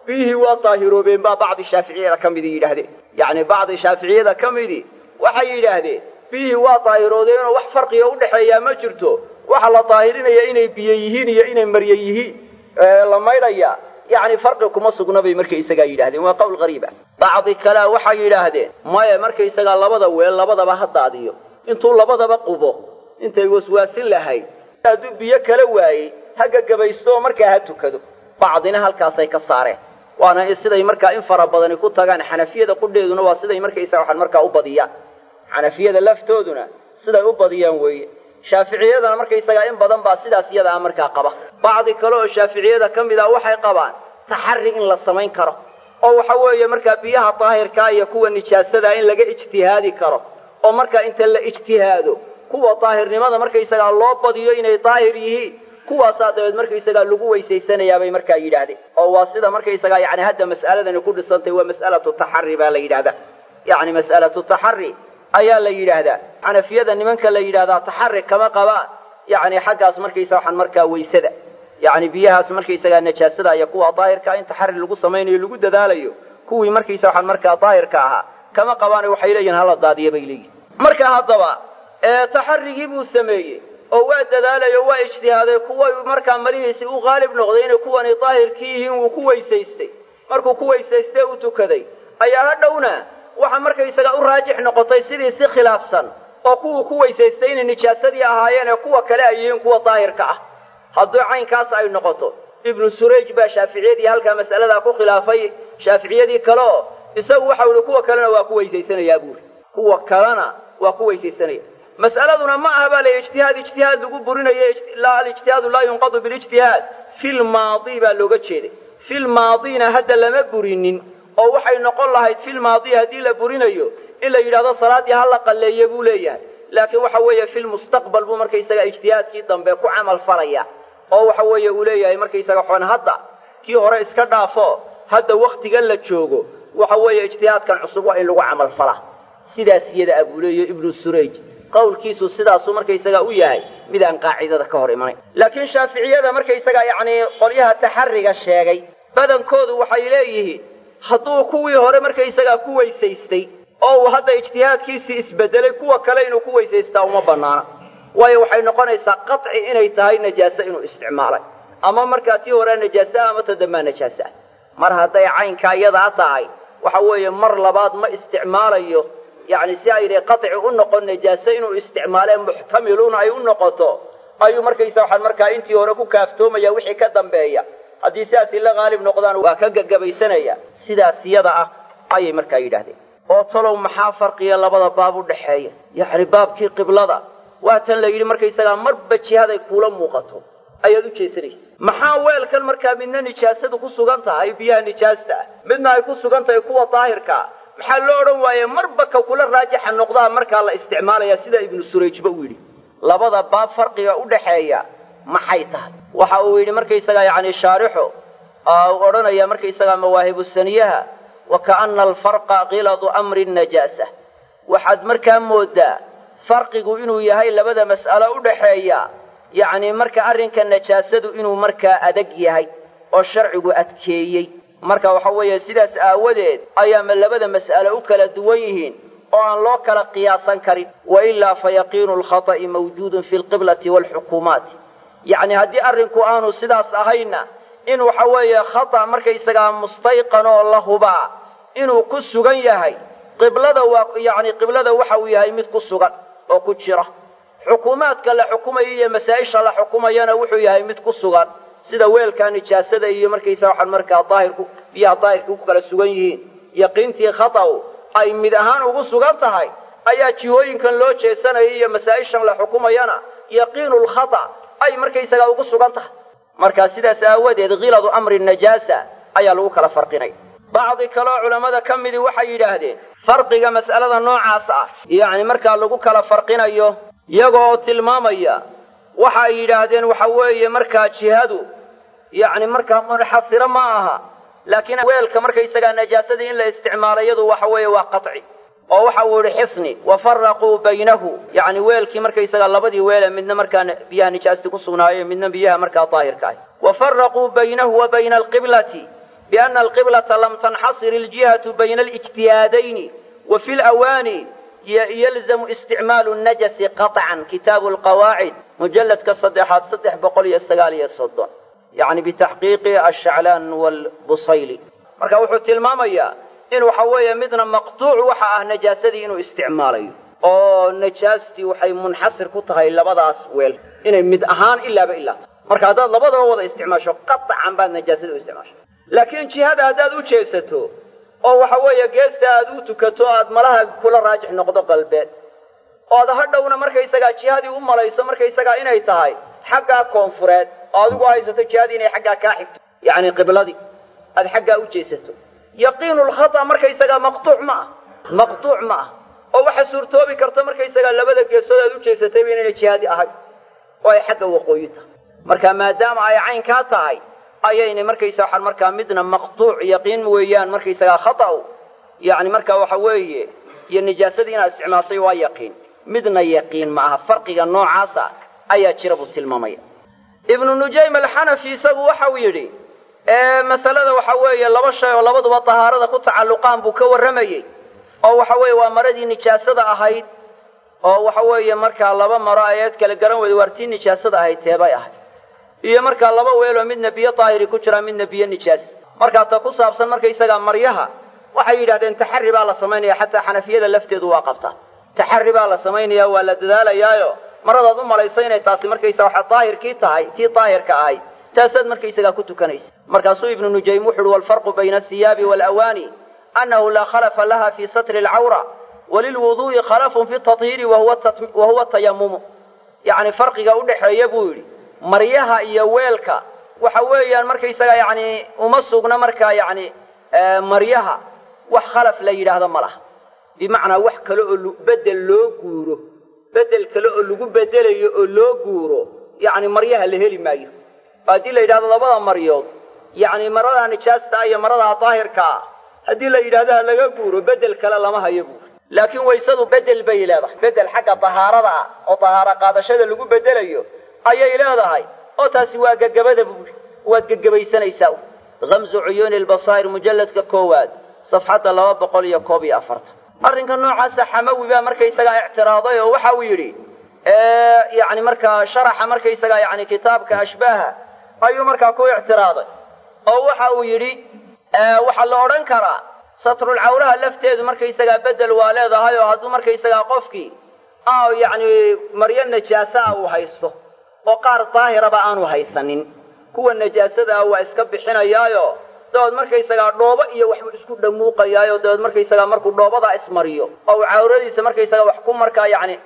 B: biyihii waa daahiroobeen baa bacdi shaaficiyada ka midi yidhaahdeen yacni bacdi shaaficiyada ka midi waxay yidhaahdeen biyihii waa daahiroodeenoo wax farqiga udhexeeyaa ma jirto waxa la daahirinaya inay biyo yihiin iyo inay marye yihiin la maydhaya yacni farqi kuma sugna bay markaysagaa yidhahdeen waa qowl qariiba bacdi kalea waxay yidhaahdeen maya markaysagaa labada weel labadaba ha daadiyo intuu labadaba qubo intay waswaasin lahayd hadduu biyo kala waayey ha gagabaysto oo markaa ha tukado bacdina halkaasay ka saareen waana siday markaa in fara badani ku tagaan xanafiyada qudheeduna waa siday markaysaga waxaan markaa u badiyaan xanafiyada laftooduna siday u badiyaan weeye shaaficiyadana markaysagaa in badan baa sidaas iyada ah markaa qaba bacdi kale oo shaaficiyada ka mid ah waxay qabaan taxari in la samayn karo oo waxa weeye markaa biyaha daahirkaa iyo kuwa nijaasadaa in laga ijtihaadi karo oo markaa inta la ijtihaado kuwa daahirnimada markaysagaa loo badiyo inay daahir yihiin kuwaasaa dabeed markaysagaa lagu weysaysanayaa bay markaa yidhaahdeen oo waa sida markaysagaa yani hadda mas'aladani ku dhisantay waa mas'alatu taxari baa la yidhahdaa yacni mas'alatu taxari ayaa la yidhaahdaa xanafiyada nimanka la yidhahdaa taxari kama qabaan yacni xaggaas markaysa waxaan markaa weysada yacni biyahaas markaysagaa najaasada iyo kuwa daahirkaa in taxari lagu samaynayo lagu dadaalayo kuwii markaysa waxaan markaa daahirka ahaa kama qabaane waxay leeyihin hala daadiya bay leeyihin marka haddaba taxarigii buu sameeyey oo waa dadaalay oo waa ijtihaaday kuwa markaa marihiisii u qaalib noqday inay kuwani daahirkii yihiin wuu ku weysaystay markuu ku weysaystay u tukaday ayaa hadhowna waxa markaysaga u raajix noqotay sidii si khilaafsan oo kuwuu ku weysaystay inay nijaasadii ahaayeen ee kuwa kale ay yihiin kuwa daahirka ah haddii caynkaas ay noqoto ibnu surayj baa shaaficiyadii halkaa mas'aladaa ku khilaafay shaaficiyadii kale oo isagu waxau ihi kuwa kalena waa ku weysaysanayaa buuri kuwa kalena waa ku weysaysanaya mas'aladuna ma aha baa la ijtihaad ijtihaad lagu burinayo alijtihaadu laa yunqadu bilijtihaad fi lmaadi baa looga jeeday fi lmaadina hadda lama burinin oo waxay noqon lahayd fi lmaadi haddii la burinayo in la yidhahdo salaaddii ha la qalleeye buu leeyahay laakiin waxa weeye fi lmustaqbal buu markaysaga ijtihaadkii dambe ku camal falaya oo waxa weeye uu leeyahay markaysaga xon hadda kii hore iska dhaafo hadda waktigan la joogo waxa weeye ijtihaadkan cusub waa in lagu camal fala sidaas iyada abuu leeyo ibnu surayj qawlkiisu sidaasuu markaysaga u yahay mid aan qaacidada ka hor imanayn laakiin shaaficiyada markaysaga yacni qolyaha taxariga sheegay badankoodu waxay leeyihiin hadduu kuwii hore markaysagaa ku weysaystay oo uu hadda ijtihaadkiisii isbedelay kuwa kale inuu ku weysaystaa uma banaana waayo waxay noqonaysaa qaci inay tahay najaase inuu isticmaalay ama markaa tii horea najaase ah ama ta dambaa najaase ah mar hadday caynkaa iyadaa tahay waxa weeye mar labaad ma isticmaalayo yacni si aynay qaci u noqon najaase inuu isticmaalee muxtamilun ay u noqoto ayuu markaysa waxaan markaa intii hore ku kaaftoomaya wixii ka dambeeya haddii sidaasi la qaalib noqdaan waa ka gagabaysanaya sidaas iyada ah ayay markaa yidhaahdeen oo talow maxaa farqiya labada baab u dhaxeeya yacni baabkii qiblada waa tan la yidhi markaysagaa marba jihaday kuula muuqato ayaad u jeesanaysa maxaa weelkan markaa midna nijaasadu ku sugan tahay biyaha nijaasta ah midna ay ku sugan tahay kuwa daahirkaa maxaa loo odhan waaye marba ka kula raajixa noqdaa markaa la isticmaalaya sida ibnu surayjba uu yidhi labada baab farqiga u dhaxeeya maxay tahay waxa uu yidhi markaysagaa yacni shaarixu uu odhanaya markaysagaa mawaahibu saniyaha wa kaana alfarqa kiladu amri najaasa waxaad markaa moodaa farqigu inuu yahay labada mas'alo u dhaxeeya yacni marka arrinka najaasadu inuu markaa adag yahay oo sharcigu adkeeyey marka waxa weeye sidaas aawadeed ayaama labada mas'alo u kala duwan yihiin oo aan loo kala qiyaasan karin wailaa fa yaqiinu lkhata'i mawjuudun fi lqiblati waalxukuumaati yacni haddii arrinku aanu sidaas ahayna in waxa weeye khata markaysagaa mustayqan oo la hubaa inuu ku sugan yahay qiblada waa yacni qiblada waxa uu yahay mid ku sugan oo ku jira xukuumaadka la xukumayo iyo masaa-isha la xukumayana wuxuu yahay mid ku sugan sida weelkaa nijaasada iyo markaysa waxaan markaa daahirku biyaha daahirka ku kala sugan yihiin yaqiintii khataw ay mid ahaan ugu sugan tahay ayaa jihooyinkan loo jeesanaya iyo masaa-ishan la xukumayana yaqiinu lkhata ay markaysagaa ugu sugan tahay markaa sidaas aawadeed khiladu amri najaasa ayaa lagu kala farqinay bacdi kaleo culammada ka midi waxay yidhaahdeen farqiga mas'alada noocaas ah yacni markaa lagu kala farqinayo iyagoo tilmaamaya waxa ay yidhaahdeen waxa weeye markaa jihadu yacni markaa munxasiro ma aha laakiin weelka markaysagaa najaasadii in la isticmaalo iyadu waxa weeye waa qaci oo waxa uu yihi xisni wafaraquu baynahu yacni weelkii markaysagaa labadii weele midna markaa biyaha nijaasti ku sugnaayo midna biyaha markaa daahirka ah wafaraquu baynahu wa bayna alqiblati biana alqiblata lam tanxasir iljihatu bayna alijtihaadayni wa fi lawaani yalzamu isticmaalu najasi qaطcan kitaabu lqawaacid mujalladka saddexaad saddex boqol iyo sagaal iyo soddon yani bitaxqiiqi ashaclaan wlbusayli marka wuxuu tilmaamayaa in waxa weeye midna maqtuuc waxa ah najaasadii inuu isticmaalayo oo najaastii waxay munxasir ku tahay labadaas weel inay mid ahaan ilaaba ilaa marka haddaad labadaba wada isticmaasho qaطcan baad najaasada u isticmaasho laakiin jihada haddaad u jeesato oo waxa weeye geesta aad u tukato aad malaha kula raajix noqdo qalbeed oo ad hadhowna markaysagaa jihadii u malayso markaysagaa inay tahay xaggaa koonfureed oo adigu haysato jihadii inay xaggaa kaa xigto yacni qibladii aad xaggaa u jeesato yaqiinu lkhata markaysagaa maqtuuc ma ah maqtuuc ma ah oo waxa suurtoobi karta markaysagaa labada geesood aad u jeesatayba inayna jihaadi ahay oo ay xagga waqooyi tahay marka maadaama ay caynkaa tahay ayayna markaysa waxaan markaa midna maqtuuc yaqiin weeyaan markaysagaa khata'u yacni marka waxa weeye iyo nijaasadii inaad isticmaashay waa yaqiin midna yaqiin ma aha farqiga noocaasa ayaa jira buu tilmaamaya ibnu nujaym alxanafi isagu waxau yidhi masalada waxa weeye laba shay oo labaduba tahaarada ku tacalluqaan buu ka warramayey oo waxa weeye waa maradii nijaasada ahayd oo waxa weeye markaa laba maro ayaad kala garan weyda waartii nijaasada ahayd teebay ahayd iyo markaa laba weeloo midna biyo daahiri ku jira midna biyo nijaas markaa ta ku saabsan markaysagaa maryaha waxay yidhahdeen taxari baa la samaynaya xataa xanafiyada lafteedu waa qabtaa taxari baa la samaynaya waa la dadaalayaayo maradaad u malayso inay taasi markaysa waxa daahirkii tahay tii daahirka ahayd taasaad markaysagaa ku tukanaysa markaasuu ibnu nujaym wuxu uhi walfarqu bayna asiyaabi waalawaani annahu laa khalafa laha fi satri alcawra walilwuduu'i khalafun fi tahiiri wahuwa tayamumu yacni farqiga udhexeeya buu yidhi maryaha iyo weelka waxa weeyaan markaysaga yacni uma sugna markaa yacni maryaha wax khalaf la yidhaahdo ma laha bimacnaa wax kale oo bedel loo guuro bedel kale oo lagu bedelayo oo loo guuro yacni maryaha la heli maayo haddii la yidhahdo labada maryood yacni maradaa nijaasta iyo maradaa daahirka ah haddii la yidhahdo ha laga guuro bedel kale lama hayo buuri laakiin waysadu bedel bay leedahay bedel xagga dahaarada ah oo dahaaro qaadashada lagu bedelayo ayay leedahay oo taasi waa gegabada buuri waad gegabaysanaysaa hamzu cuyuuni lbasaa'ir mujalladka koowaad safxadda laba boqol iyo koob iyo afartan arrinka noocaasa xamawi baa markaysagaa ictiraaday oo waxa uu yidhi yani markaa sharaxa markaysagaa yani kitaabka ashbaaha ayuu markaa ku ictiraaday oo waxa uu yidhi waxaa la odhan karaa satrulcawraha lafteedu markaysagaa bedel waa leedahay oo hadduu markaysagaa qofkii yani maryo najaasa ah uu haysto oo qaar daahiraba aanu haysanin kuwa najaasada ah waa iska bixinayaayo dabeed markaysagaa dhoobo iyo waxbuu isku dhamuuqayaayo dabeed markaysagaa markuu dhoobadaa ismariyo oo uu cawradiisa markaysagaa wax ku markaa yani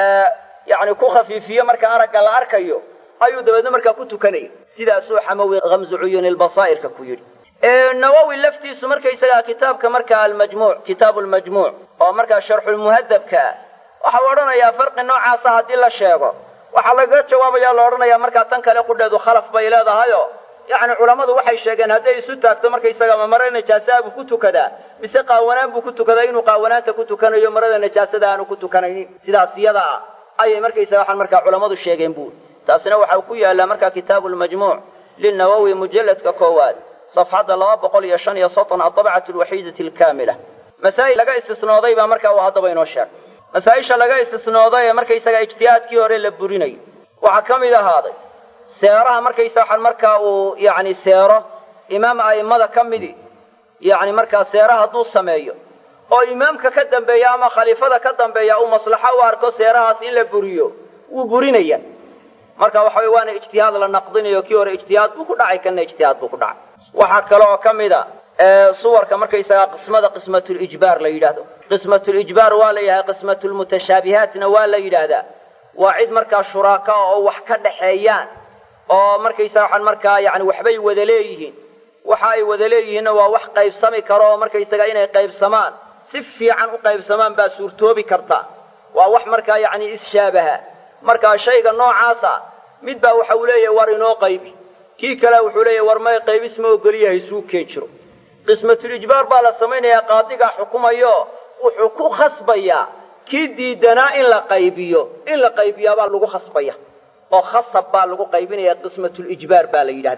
B: yani ku khafiifiyo marka aragga la arkayo ayuu dabeedna markaa ku tukanaya sidaasuu xamawi hamzu cuyuuni lbasaa'irka ku yidhi nawowi laftiisu markaysagaa kitaabka markaa almajmuuc kitaabu lmajmuuc oo markaa sharxulmuhadabka waxau odhanayaa farqi noocaasa haddii la sheego waxaa lagaga jawaabaya la odhanayaa markaa tan kale qudheedu khalaf bay leedahayo yacni culammadu waxay sheegeen hadday isu taagto markaysaga ma mare najaasaa buu ku tukadaa mise qaawanaan buu ku tukadaa inuu qaawanaanta ku tukanayo marada najaasada aanu ku tukanaynin sidaas iyada ah ayay markaysaga waxaan markaa culammadu sheegeen buuri taasina waxau ku yaallaa markaa kitaabu lmajmuuc lilnawowi mujalladka koowaad safxadda laba boqol iyo shan iyo soddon adabcatu alwaxiidati alkaamila masaa'il laga istisnooday baa markaa uu haddaba inoo sheegay masaa-isha laga istisnooday ee markaysaga ijtihaadkii hore la burinayo waxaa ka mid ahaaday seeraha markaysa waxaan markaa uu yacni seero imaam a'immada ka midi yacni markaa seera hadduu sameeyo oo imaamka ka dambeeya ama khaliifada ka dambeeya uu maslaxo u arko seerahaas in la buriyo wuu burinaya marka waxa wey waana ijtihaad la naqdinayo kii hore ijtihaad buu ku dhacay kana ijtihaad buu ku dhacay waxaa kale oo ka mid a suwarka markaysagaa qismada qismatulijbaar la yidhaahdo qismatulijbaar waa la yidhahda qismatulmutashaabihaatna waa la yidhaahdaa waa cid markaa shuraaka oo wax ka dhaxeeyaan oo markaysaga waxaan markaa yani waxbay wada leeyihiin waxa ay wada leeyihiinna waa wax qaybsami karo oo markaysaga inay qaybsamaan si fiican u qaybsamaan baa suurtoobi karta waa wax markaa yacni isshabaha markaa shayga noocaasa mid baa waxa uu leeyahay war inoo qaybi kii kale wuxuu leeyahay war may qaybis ma ogoliyahay suu keen jiro qismatulijbaar baa la samaynayaa qaadigaa xukumayo wuxuu ku khasbayaa kii diidanaa in la qaybiyo in la qaybiyaabaa lagu khasbaya oo khasab baa lagu qaybinaya qismatulijbaar baa la yidhahdaa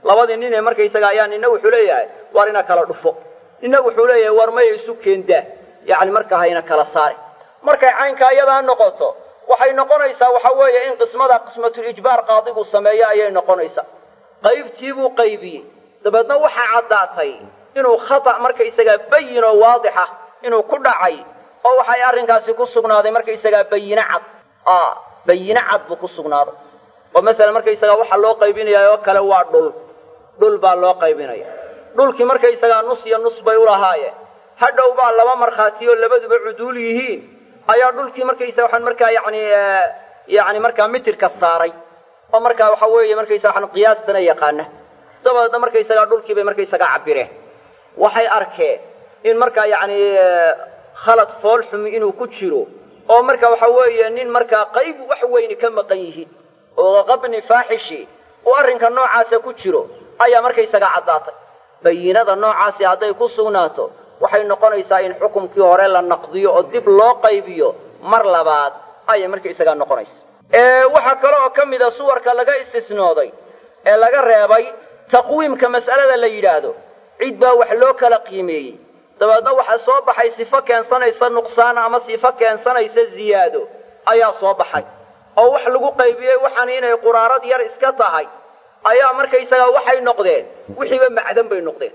B: labadii nin ee markaysaga ayaa nina wuxuu leeyahay war ina kala dhufo nina wuxuu leeyahay war maya isu keendaa yacni marka hayna kala saari markay caynkaa iyadaa noqoto waxay noqonaysaa waxa weeye in qismada qismatul ijbaar qaadigu sameeyo ayay noqonaysaa qaybtii buu qaybiyey dabeedna waxaa caddaatay inuu khata markaysagaa bayin oo waadixa inuu ku dhacay oo waxay arrinkaasi ku sugnaaday markaysagaa bayine cad a bayine cad buu ku sugnaaday oo masalan markaysagaa waxaa loo qaybinaya oo kale waa dhul dhul baa loo qaybinaya dhulkii markaysagaa nus iyo nus bay ulahaayeen hadhow baa laba markhaati oo labaduba cuduul yihiin ayaa dhulkii markaysa waxaan markaa yani yani markaa mitirka saaray oo markaa waxa weeye markaysa waxaan qiyaastana yaqaana dabadeedna markaysagaa dhulkii bay markaysagaa cabireen waxay arkeen in markaa yacni khalad fool xumi inuu ku jiro oo marka waxa weeye nin markaa qayb wax weyni ka maqan yihiin oo qabni faaxishi uu arrinka noocaasa ku jiro ayaa markaysagaa caddaatay bayinada noocaasi hadday ku sugnaato waxay noqonaysaa in xukumkii hore la naqdiyo oo dib loo qaybiyo mar labaad ayay markaysagaa noqonaysa waxaa kale oo ka mida suwarka laga istisnooday ee laga reebay taqwiimka mas'alada la yidhaahdo cid baa wax loo kala qiimeeyey dabeedna waxaa soo baxay sifo keensanaysa nuqsaan ama sifo keensanaysa ziyaado ayaa soo baxay oo wax lagu qaybiyey waxaan inay quraarad yar iska tahay ayaa markaysagaa waxay noqdeen wixiiba macdan bay noqdeen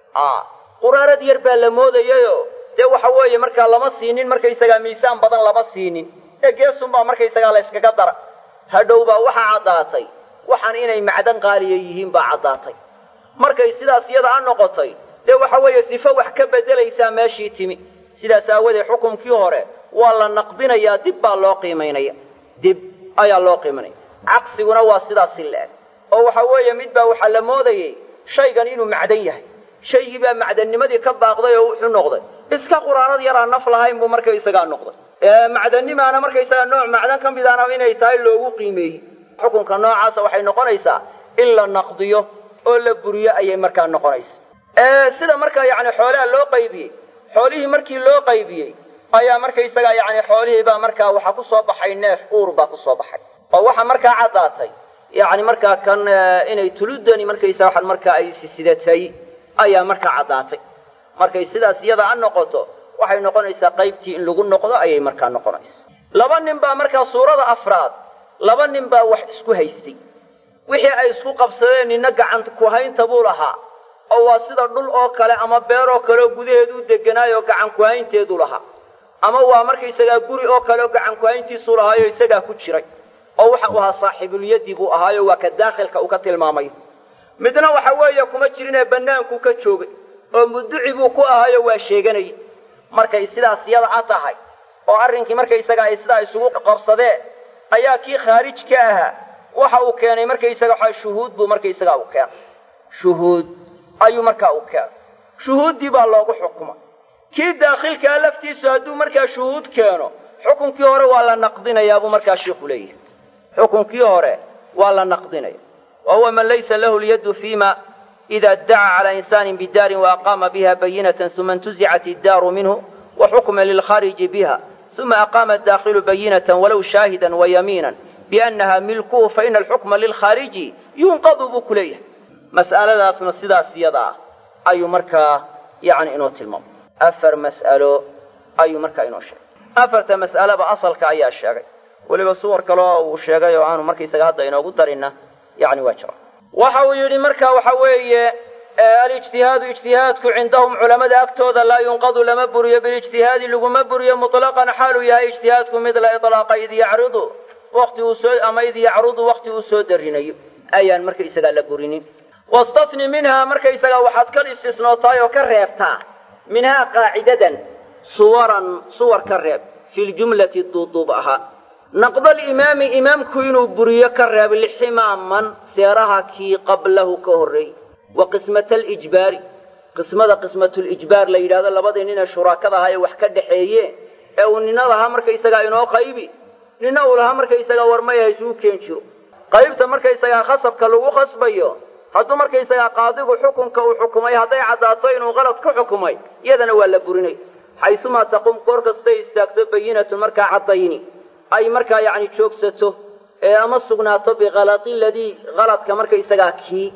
B: quraarad yar baa la moodayayo dee waxa weeye markaa lama siinin markaysagaa miisaan badan lama siinin ee geesunbaa markaysagaa la yskaga dara hadhow baa waxaa caddaatay waxaan inay macdan qaaliya yihiin baa caddaatay markay sidaas iyada a noqotay dee waxa weeye sifo wax ka beddelaysaa meeshii timi sidaas aawadeed xukumkii hore waa la naqdinayaa dib baa loo qiimaynaya dib ayaa loo qiimaynaya caqsiguna waa sidaasi la-eg oo waxa weeye mid baa waxaa la moodayey shaygan inuu macdan yahay shaygii baa macdannimadii ka baaqday oo wuxuu noqday iska quraanad yaraa naf lahayn buu markaysagaa noqday macdannimaana markaysagaa nooc macdan ka midaana inay tahay loogu qiimeeyey xukunka noocaasa waxay noqonaysaa in la naqdiyo oo la buriyo ayay markaa noqonaysa sida markaa yani xoolaha loo qaybiyey xoolihii markii loo qaybiyey ayaa markaysagaa yani xoolihii baa markaa waxaa kusoo baxay neef uur baa kusoo baxay oo waxaa markaa caddaatay yani markaa kan inay tuludani markaysa waxaan markaa ay sisidatay ayaa markaa caddaatay markay sidaas iyada a noqoto waxay noqonaysaa qaybtii in lagu noqdo ayay markaa noqonaysa laba nin baa markaa suurada afraad laba nin baa wax isku haystay wixii ay isku qabsadeen nina gacanta kuhaynta buu lahaa oo waa sida dhul oo kale ama beer oo kale oo gudaheedu u deganaayo gacan kuhaynteedu lahaa ama waa markaysagaa guri oo kale oo gacan kuhayntiisuu lahaayo isagaa ku jiray oo waxa uu ahaa saaxiibulyadi buu ahaayo waa ka daakhilka uu ka tilmaamay midna waxa weeye kuma jirinee bannaankuu ka joogay oo muduci buu ku ahaayo waa sheeganayay markay sidaas yada a tahay oo arrinkii markaysaga ay sidaa isugu qabsadeen ayaa kii khaarij ka ahaa waxa uu keenay markaysaga waxa shuhuud buu markaysaga u keenay shuhuud ayuu markaa u keenay shuhuuddii baa loogu xukuma kii daakhilkaa laftiisu hadduu markaa shuhuud keeno xukunkii hore waa la naqdinayaa buu markaa sheikhu leeyahay xukunkii hore waa la naqdinaya wa huwa man laysa lahu lyaddu fiima ida iddaca cala insaanin bidaarin waaqaama biha bayinatan uma intuzicat iddaaru minhu wa xukma lilkhaariji biha uma aqaama addaakhilu bayinatan walow shaahidan wayamiinan biannaha milkuhu faina alxukma lilkhaariji yunqadu buu ku leeyahay mas'aladaasna sidaas iyada ah ayuu markaa yani inoo tilmaamay afar mas'alo ayuu markaa inoo sheegay afarta mas'alaba asalka ayaa sheegay weliba suwar kaleo uu sheegay oo aanu markaysaga hadda inoogu darinna yani waa jira waxa uu yidhi marka waxa weeye alijtihaadu ijtihaadku cindahum culamada agtooda laa yunqadu lama buriyo bilijtihaadi laguma buriyo muطlaqan xaaluu yahay ijtihaadku mid la iطlaaqa id yacridu wati uu soo ama id yacrudu wakti uu soo darinayo ayaan markaysagaa la burinin wastasni minhaa markaysagaa waxaad ka istisnootaay oo ka reebtaa minhaa qaacidadan suwaran suwar ka reeb fi ljumlati duuduub ahaa naqda alimaami imaamku inuu buriyo ka reeb liximaaman seeraha kii qablahu ka horreeyey wa qismata alijbaari qismada qismatulijbaar la yidhahdo labadii nin ee shuraakada ahaa ee wax ka dhaxeeyeen ee uu nina lahaa markaysagaa inoo qaybi nina uu lahaa markaysagaa warmaya haysuu keen jiro qaybta markaysagaa khasabka lagu khasbayo hadduu markaysagaa qaadigu xukunka uu xukumay hadday caddaato inuu qalad ku xukumay iyadana waa la burinay xaysumaa taqum goor kastay istaagto bayinatu markaa caddayni ay markaa yacni joogsato ee ama sugnaato bikalati ladii kaladka markaysagaa kii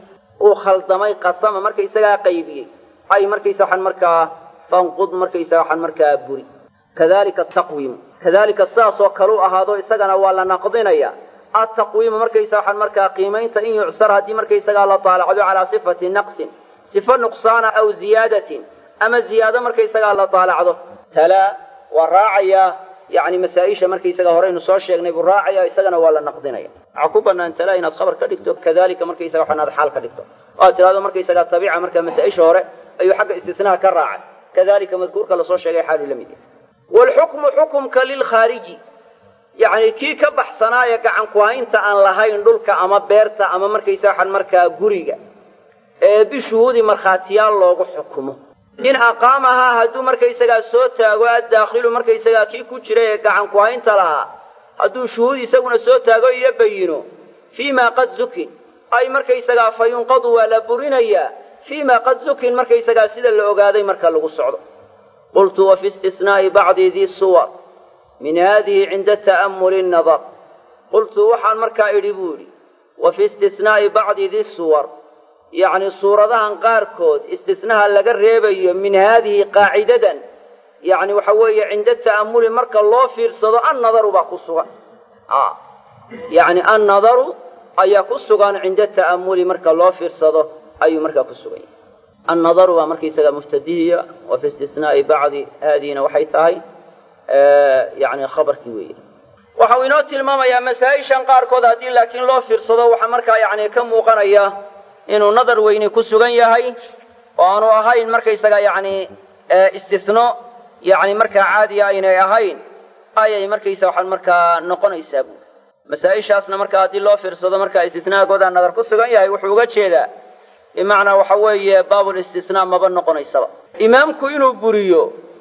B: uu khaldamay qasama markaysagaa qaybiyey ay markaysa waxaan markaa fanqud markaysaga waxaan markaa buri kadalika taqwiimu kadalika sidaasoo kale u ahaado isagana waa la naqdinaya ataqwiimu markaysa waxaan markaa qiimaynta in yucsar haddii markaysagaa la daalacdo calaa sifati naqsin sifo nuqsaana aw ziyaadatin ama ziyaado markaysagaa la daalacdo talaa waa raacayaa yani masaa-isha markaysaga horeynu soo sheegnay buu raacaya isagana waa la naqdinaya waxaa ku banaan talaa inaad khabar ka dhigto kadalika markaysaga waxaan aad xaal ka dhigto oo aad tidhahdo markaysagaa tabiica markaa masaa-isha hore ayuu xagga istisnaha ka raacay kadalika madkuurka lasoo sheegay xaaluu la mid yahay waalxukmu xukumka lilkhaariji yacni kii ka baxsanaa ee gacan ku-haynta aan lahayn dhulka ama beerta ama markaysa waxaan markaa guriga ee bishuhuudi markhaatiyaal loogu xukumo in aqaamahaa hadduu markaysagaa soo taago addaakhilu markaysagaa kii ku jira ee gacan ku-haynta lahaa hadduu shuhuud isaguna soo taago iyo bayino fii ma qad zukin ay markaysagaa fa yunqadu waa la burinayaa fii ma qad zukin markaysagaa sida la ogaaday marka lagu socdo qultu wa fi istisnaa'i bacdi dii suwar min haadihi cinda ta'ammuli nadar qultu waxaan markaa idhi buu idhi wa fi istisnaa'i bacdi di suwar yacni suuradahan qaarkood istisnaha laga reebayo min haadihi qaacidadan yacni waxa weeye cinda ta'ammuli marka loo fiirsado annadaru baa ku sugan yacni annadaru ayaa ku sugan cinda ta'ammuli marka loo fiirsado ayuu markaa ku sugan yahay annadaru baa markaysaga muftadihiya wa fi istisnaa'i bacdi haadihina waxay tahay yani khabarkii weeye waxa uu inoo tilmaamayaa masaa-ishan qaarkood haddii laakiin loo fiirsado waxaa markaa yani ka muuqanaya inuu nadar weyni ku sugan yahay oo aanu ahayn markaysaga yani istisno yani markaa caadiya aynay ahayn ayay markaysa waxaan markaa noqonaysaa buuri masaa-ishaasna markaa haddii loo fiirsado markaa istisnaagoodaa nadar ku sugan yahay wuxuu uga jeedaa bimacnaa waxa weeye baabul istisnaa maba noqonaysaba imaamku inuu buriyo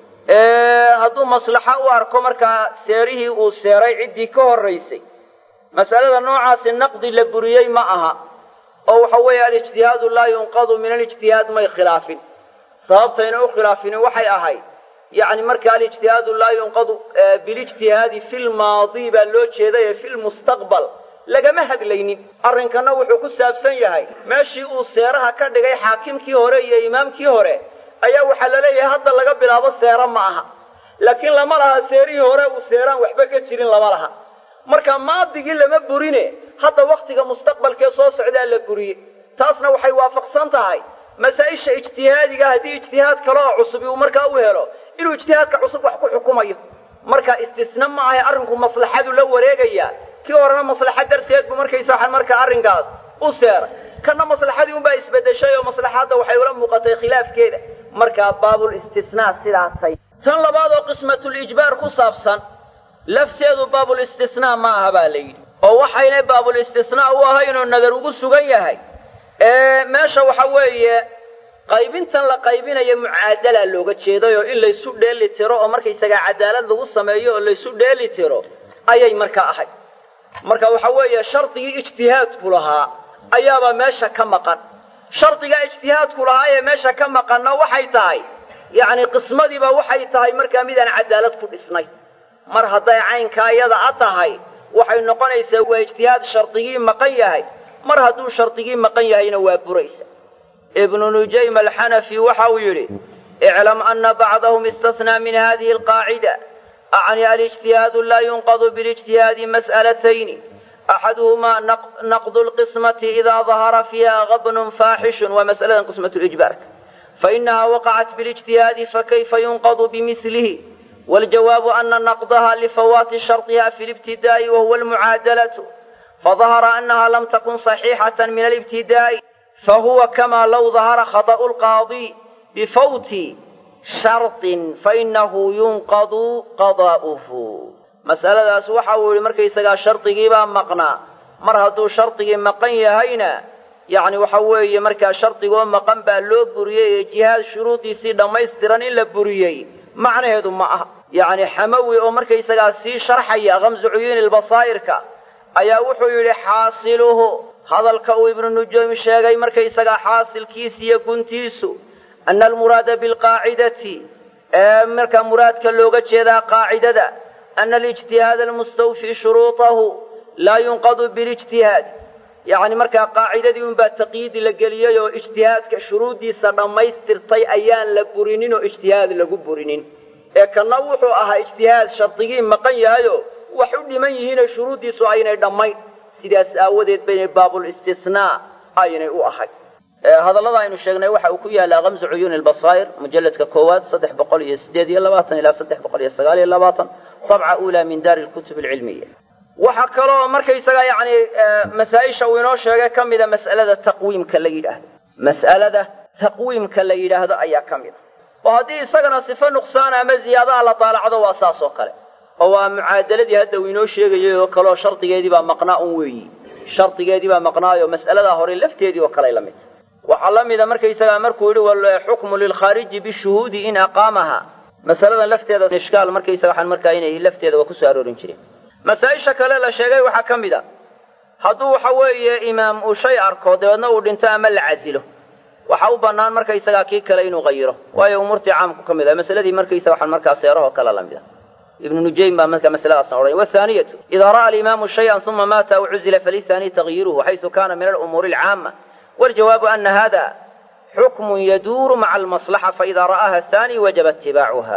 B: hadduu maslaxo u arko markaa seerihii uu seeray ciddii ka horraysay masalada noocaasi naqdi la buriyey ma aha oo waxa weeye alijtihaadu laa yunqadu min alijtihaad may khilaafin sababtayna u khilaafini waxay ahayd yacni marka alijtihaadu laa yunqadu bilijtihaadi fi lmaadi baa loo jeedaye fi lmustaqbal lagama hadlaynin arrinkana wuxuu ku saabsan yahay meeshii uu seeraha ka dhigay xaakimkii hore iyo imaamkii hore ayaa waxaa la leeyahay hadda laga bilaabo seero ma aha laakiin lama laha seerihii hore uu seeraan waxba ka jirin lama laha marka maadigii lama burine hadda wakhtiga mustaqbalkee soo socdaa la buriyey taasna waxay waafaqsan tahay masaa-isha ijtihaadiga haddii ijtihaad kale oo cusubi uu markaa u helo inuu ijtihaadka cusub wax ku xukumayo marka istisna ma ahay arrinku maslaxadu la wareegaya kii horena maslaxa darteed buu markaysa waxaan markaa arrinkaas u seeray kana maslaxadii unbaa isbedeshay oo maslaxadda waxay ula muuqatay khilaafkeeda markaa baabul istisnaa sidaasay tan labaad oo qismatulijbaar ku saabsan lafteedu baabul istisnaa ma aha baa la yidhi oo waxaynay baabul istisnaa u ahaynoo nadar ugu sugan yahay meesha waxa weeye qaybintan la qaybinayo mucaadalaa looga jeedayoo in laysu dheeli tiro oo markaysagaa cadaalad lagu sameeyo oo laysu dheeli tiro ayay markaa ahayd marka waxa weeye shardigii ijtihaadku lahaa ayaabaa meesha ka maqan shardigaa ijtihaadku lahaa ee meesha ka maqanna waxay tahay yacni qismadiiba waxay tahay markaa midaan cadaalad ku dhisnay mar hadday caynkaa iyada a tahay waxay noqonaysaa waa ijtihaad shardigii maqan yahay mar hadduu shardigii maqan yahayna waa buraysa ibnu nujaym alxanafi waxa uu yidhi iclam ana bacdahum istasnaa min hadihi alqaacida acni alijtihaadu laa yunqadu bilijtihaadi mas'alatayni axaduhumaa naqdu lqismati idaa dahara fiiha gabnun faaxishun waa mas'aladan qismatu ijbaarka fainaha waqacat bilijtihaadi fakayfa yunqadu bimilihi waljawaabu ana naqdaha lifawaati sharطiha fi libtidaa'i wahuwa almucaadalatu fadahara anaha lam takun صaxiixaة min alibtidaa'i fahuwa kama low dahara khaطأu lqaadi bifawti sharطin fainahu yunqadu qadaa'uhu mas'aladaas waxa uu yihi markaysagaa shardigiibaa maqnaa mar hadduu shardigii maqan yahayna yacni waxa weeye markaa shardigoo maqan baa loo buriyey ee jihaad shuruudiisii dhammaystiran in la buriyey macnaheedu ma aha yacni xamawi oo markaysagaa sii sharxaya kamsu cuyuuni lbasaa'irka ayaa wuxuu yidhi xaasiluhu hadalka uu ibnu nujuym sheegay markaysagaa xaasilkiisa iyo guntiisu ana almuraada bilqaacidati ee markaa muraadka looga jeedaa qaacidada ana alijtihaada almustawfii shuruuطahu laa yunqadu bilijtihaad yacni markaa qaacidadii unbaa taqyiidi la geliyey oo ijtihaadka shuruuddiisa dhammaystirtay ayaan la burinin oo ijtihaad lagu burinin ee kanna wuxuu ahaa ijtihaad shardigii maqan yahayo wax u dhiman yihiinoo shuruuddiisu aynay dhammayn sidaas aawadeed baynay baabul istisnaa aynay u ahay hadallada aynu sheegnay waxa uu ku yaalaa kamsu cuyuuni lbasaa'ir mujalladka koowaad saddex boqol iyo sideed iyo labaatan ilaa saddex boqol iyo sagaal iyo labaatan dabca uulaa min daari lkutub alcilmiya waxaa kaloo markaysaga yacni masaa-isha uu inoo sheegay ka mida mas'alada taqwiimka la yidhaahdo mas'alada taqwiimka la yidhaahdo ayaa ka mid a oo haddii isagana sifo nuqsaan ama ziyaadaha la daalacdo waa saas oo kale oo waa mucaadaladii hadda uu inoo sheegayay oo kaleoo shardigeedii baa maqnaa un weeyi shardigeedii baa maqnaayo mas'aladaa hore lafteedii oo kale la mid waxaa la mida markaysagaa markuu yidhi walxukmu lilkhaariji bishuhuudi in aqaamaha masaladan lafteeda ishkaal markaysaga waxaan markaa inay lafteeda waa kusoo aroorin jireen masaa-isha kale la sheegay waxaa ka mid a hadduu waxa weeye imaam uu shay arko dabeedna uu dhinto ama la casilo waxa u bannaan markaysagaa kii kale inuu qayiro waayo umuurtii caamku ka mid ah masaladii markaysaga waxaan markaa seerahoo kale la mid ah ibnu nujaym baa marka masaladaasna odhanay wathaaniyatu idaa ra'a alimaamu shayan uma maata aw cuzila falisaani tagyiruhu xaysu kana min alumuuri alcaama waljawaabu ana hada xukmun yaduuru maca almaslaxa faida ra'aha athani wajaba itibaacuha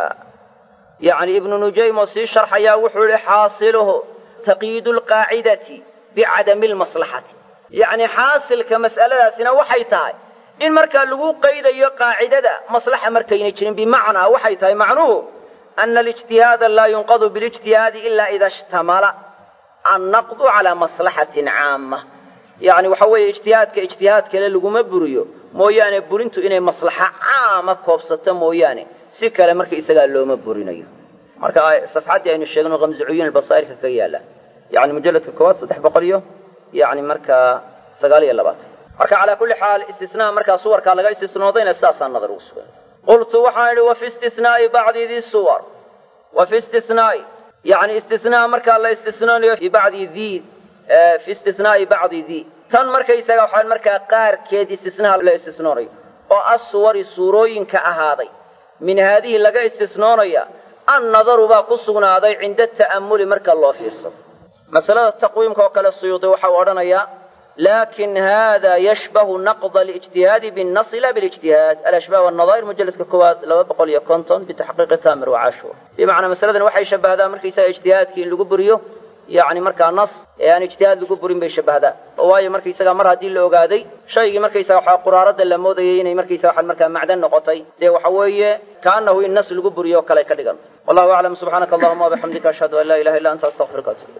B: yacni ibnu nujaym oo sii sharxayaa wuxuu yihi xaasiluhu taqyiidu lqaacidati bicadami lmaslaxati yacni xaasilka mas'aladaasina waxay tahay in markaa lagu qaydayo qaacidada maslaxa markaynay jirin bimacnaa waxay tahay macnuhu ana alijtihaada laa yunqadu bilijtihaadi ila ida ishtamala annaqdu calaa maslaxatin caama yacni waxa weeye ijtihaadka ijtihaad kale laguma buriyo mooyaane burintu inay maslaxa caama koobsato mooyaane si kale marka isagaa looma burinayo marka safxaddii aynu sheegno kamsu cuyuun albasaa'irka kaga yaalla yani mujalladka koowaad saddex boqol iyo yani markaa sagaal iyo labaatan marka calaa kulli xaal istisnaa markaa suwarkaa laga istisnoodayna sidaasaa nadar ugu sugan qultu waxaan idhi wa fi istisnaa'i bacdi di suwar wa fi istisnaa'i yani istisnaa markaa la istisnoonayo fi bacdi di fi istisnaa'i bacdi di tan markaysaga waxaa markaa qaarkeed istisnaha la istisnoonayo oo assuwari suurooyinka ahaaday min haadihi laga istisnoonaya annadaru baa ku sugnaaday cinda ta'ammuli marka loo fiirsado masalada taqwiimka oo kale suyuudi waxa uu odhanayaa lakin hada yashbahu naqda alijtihaadi binnasi la bilijtihaad alashbah wanadaa'ir mujalladka koowaad laba boqol iyo konton bitaxqiiqi tamir wacashur bimacnaa masaladan waxay shabbahdaa markaysaga ijtihaadkii in lagu buriyo yacni markaa nas ee aan ijtihaad lagu burin bay shabbahdaa waayo markaysaga mar haddii la ogaaday shaygii markaysaga waxaa quraarada la moodayay inay markaysaga waxaan markaa macdan noqotay dee waxa weeye kaanahu in nas lagu buriyo o kale ka dhiganta wallahu aclam subxaanaka allahuma wabixamdika ashhadu an laa ilaha illa anta astaqfiruka atub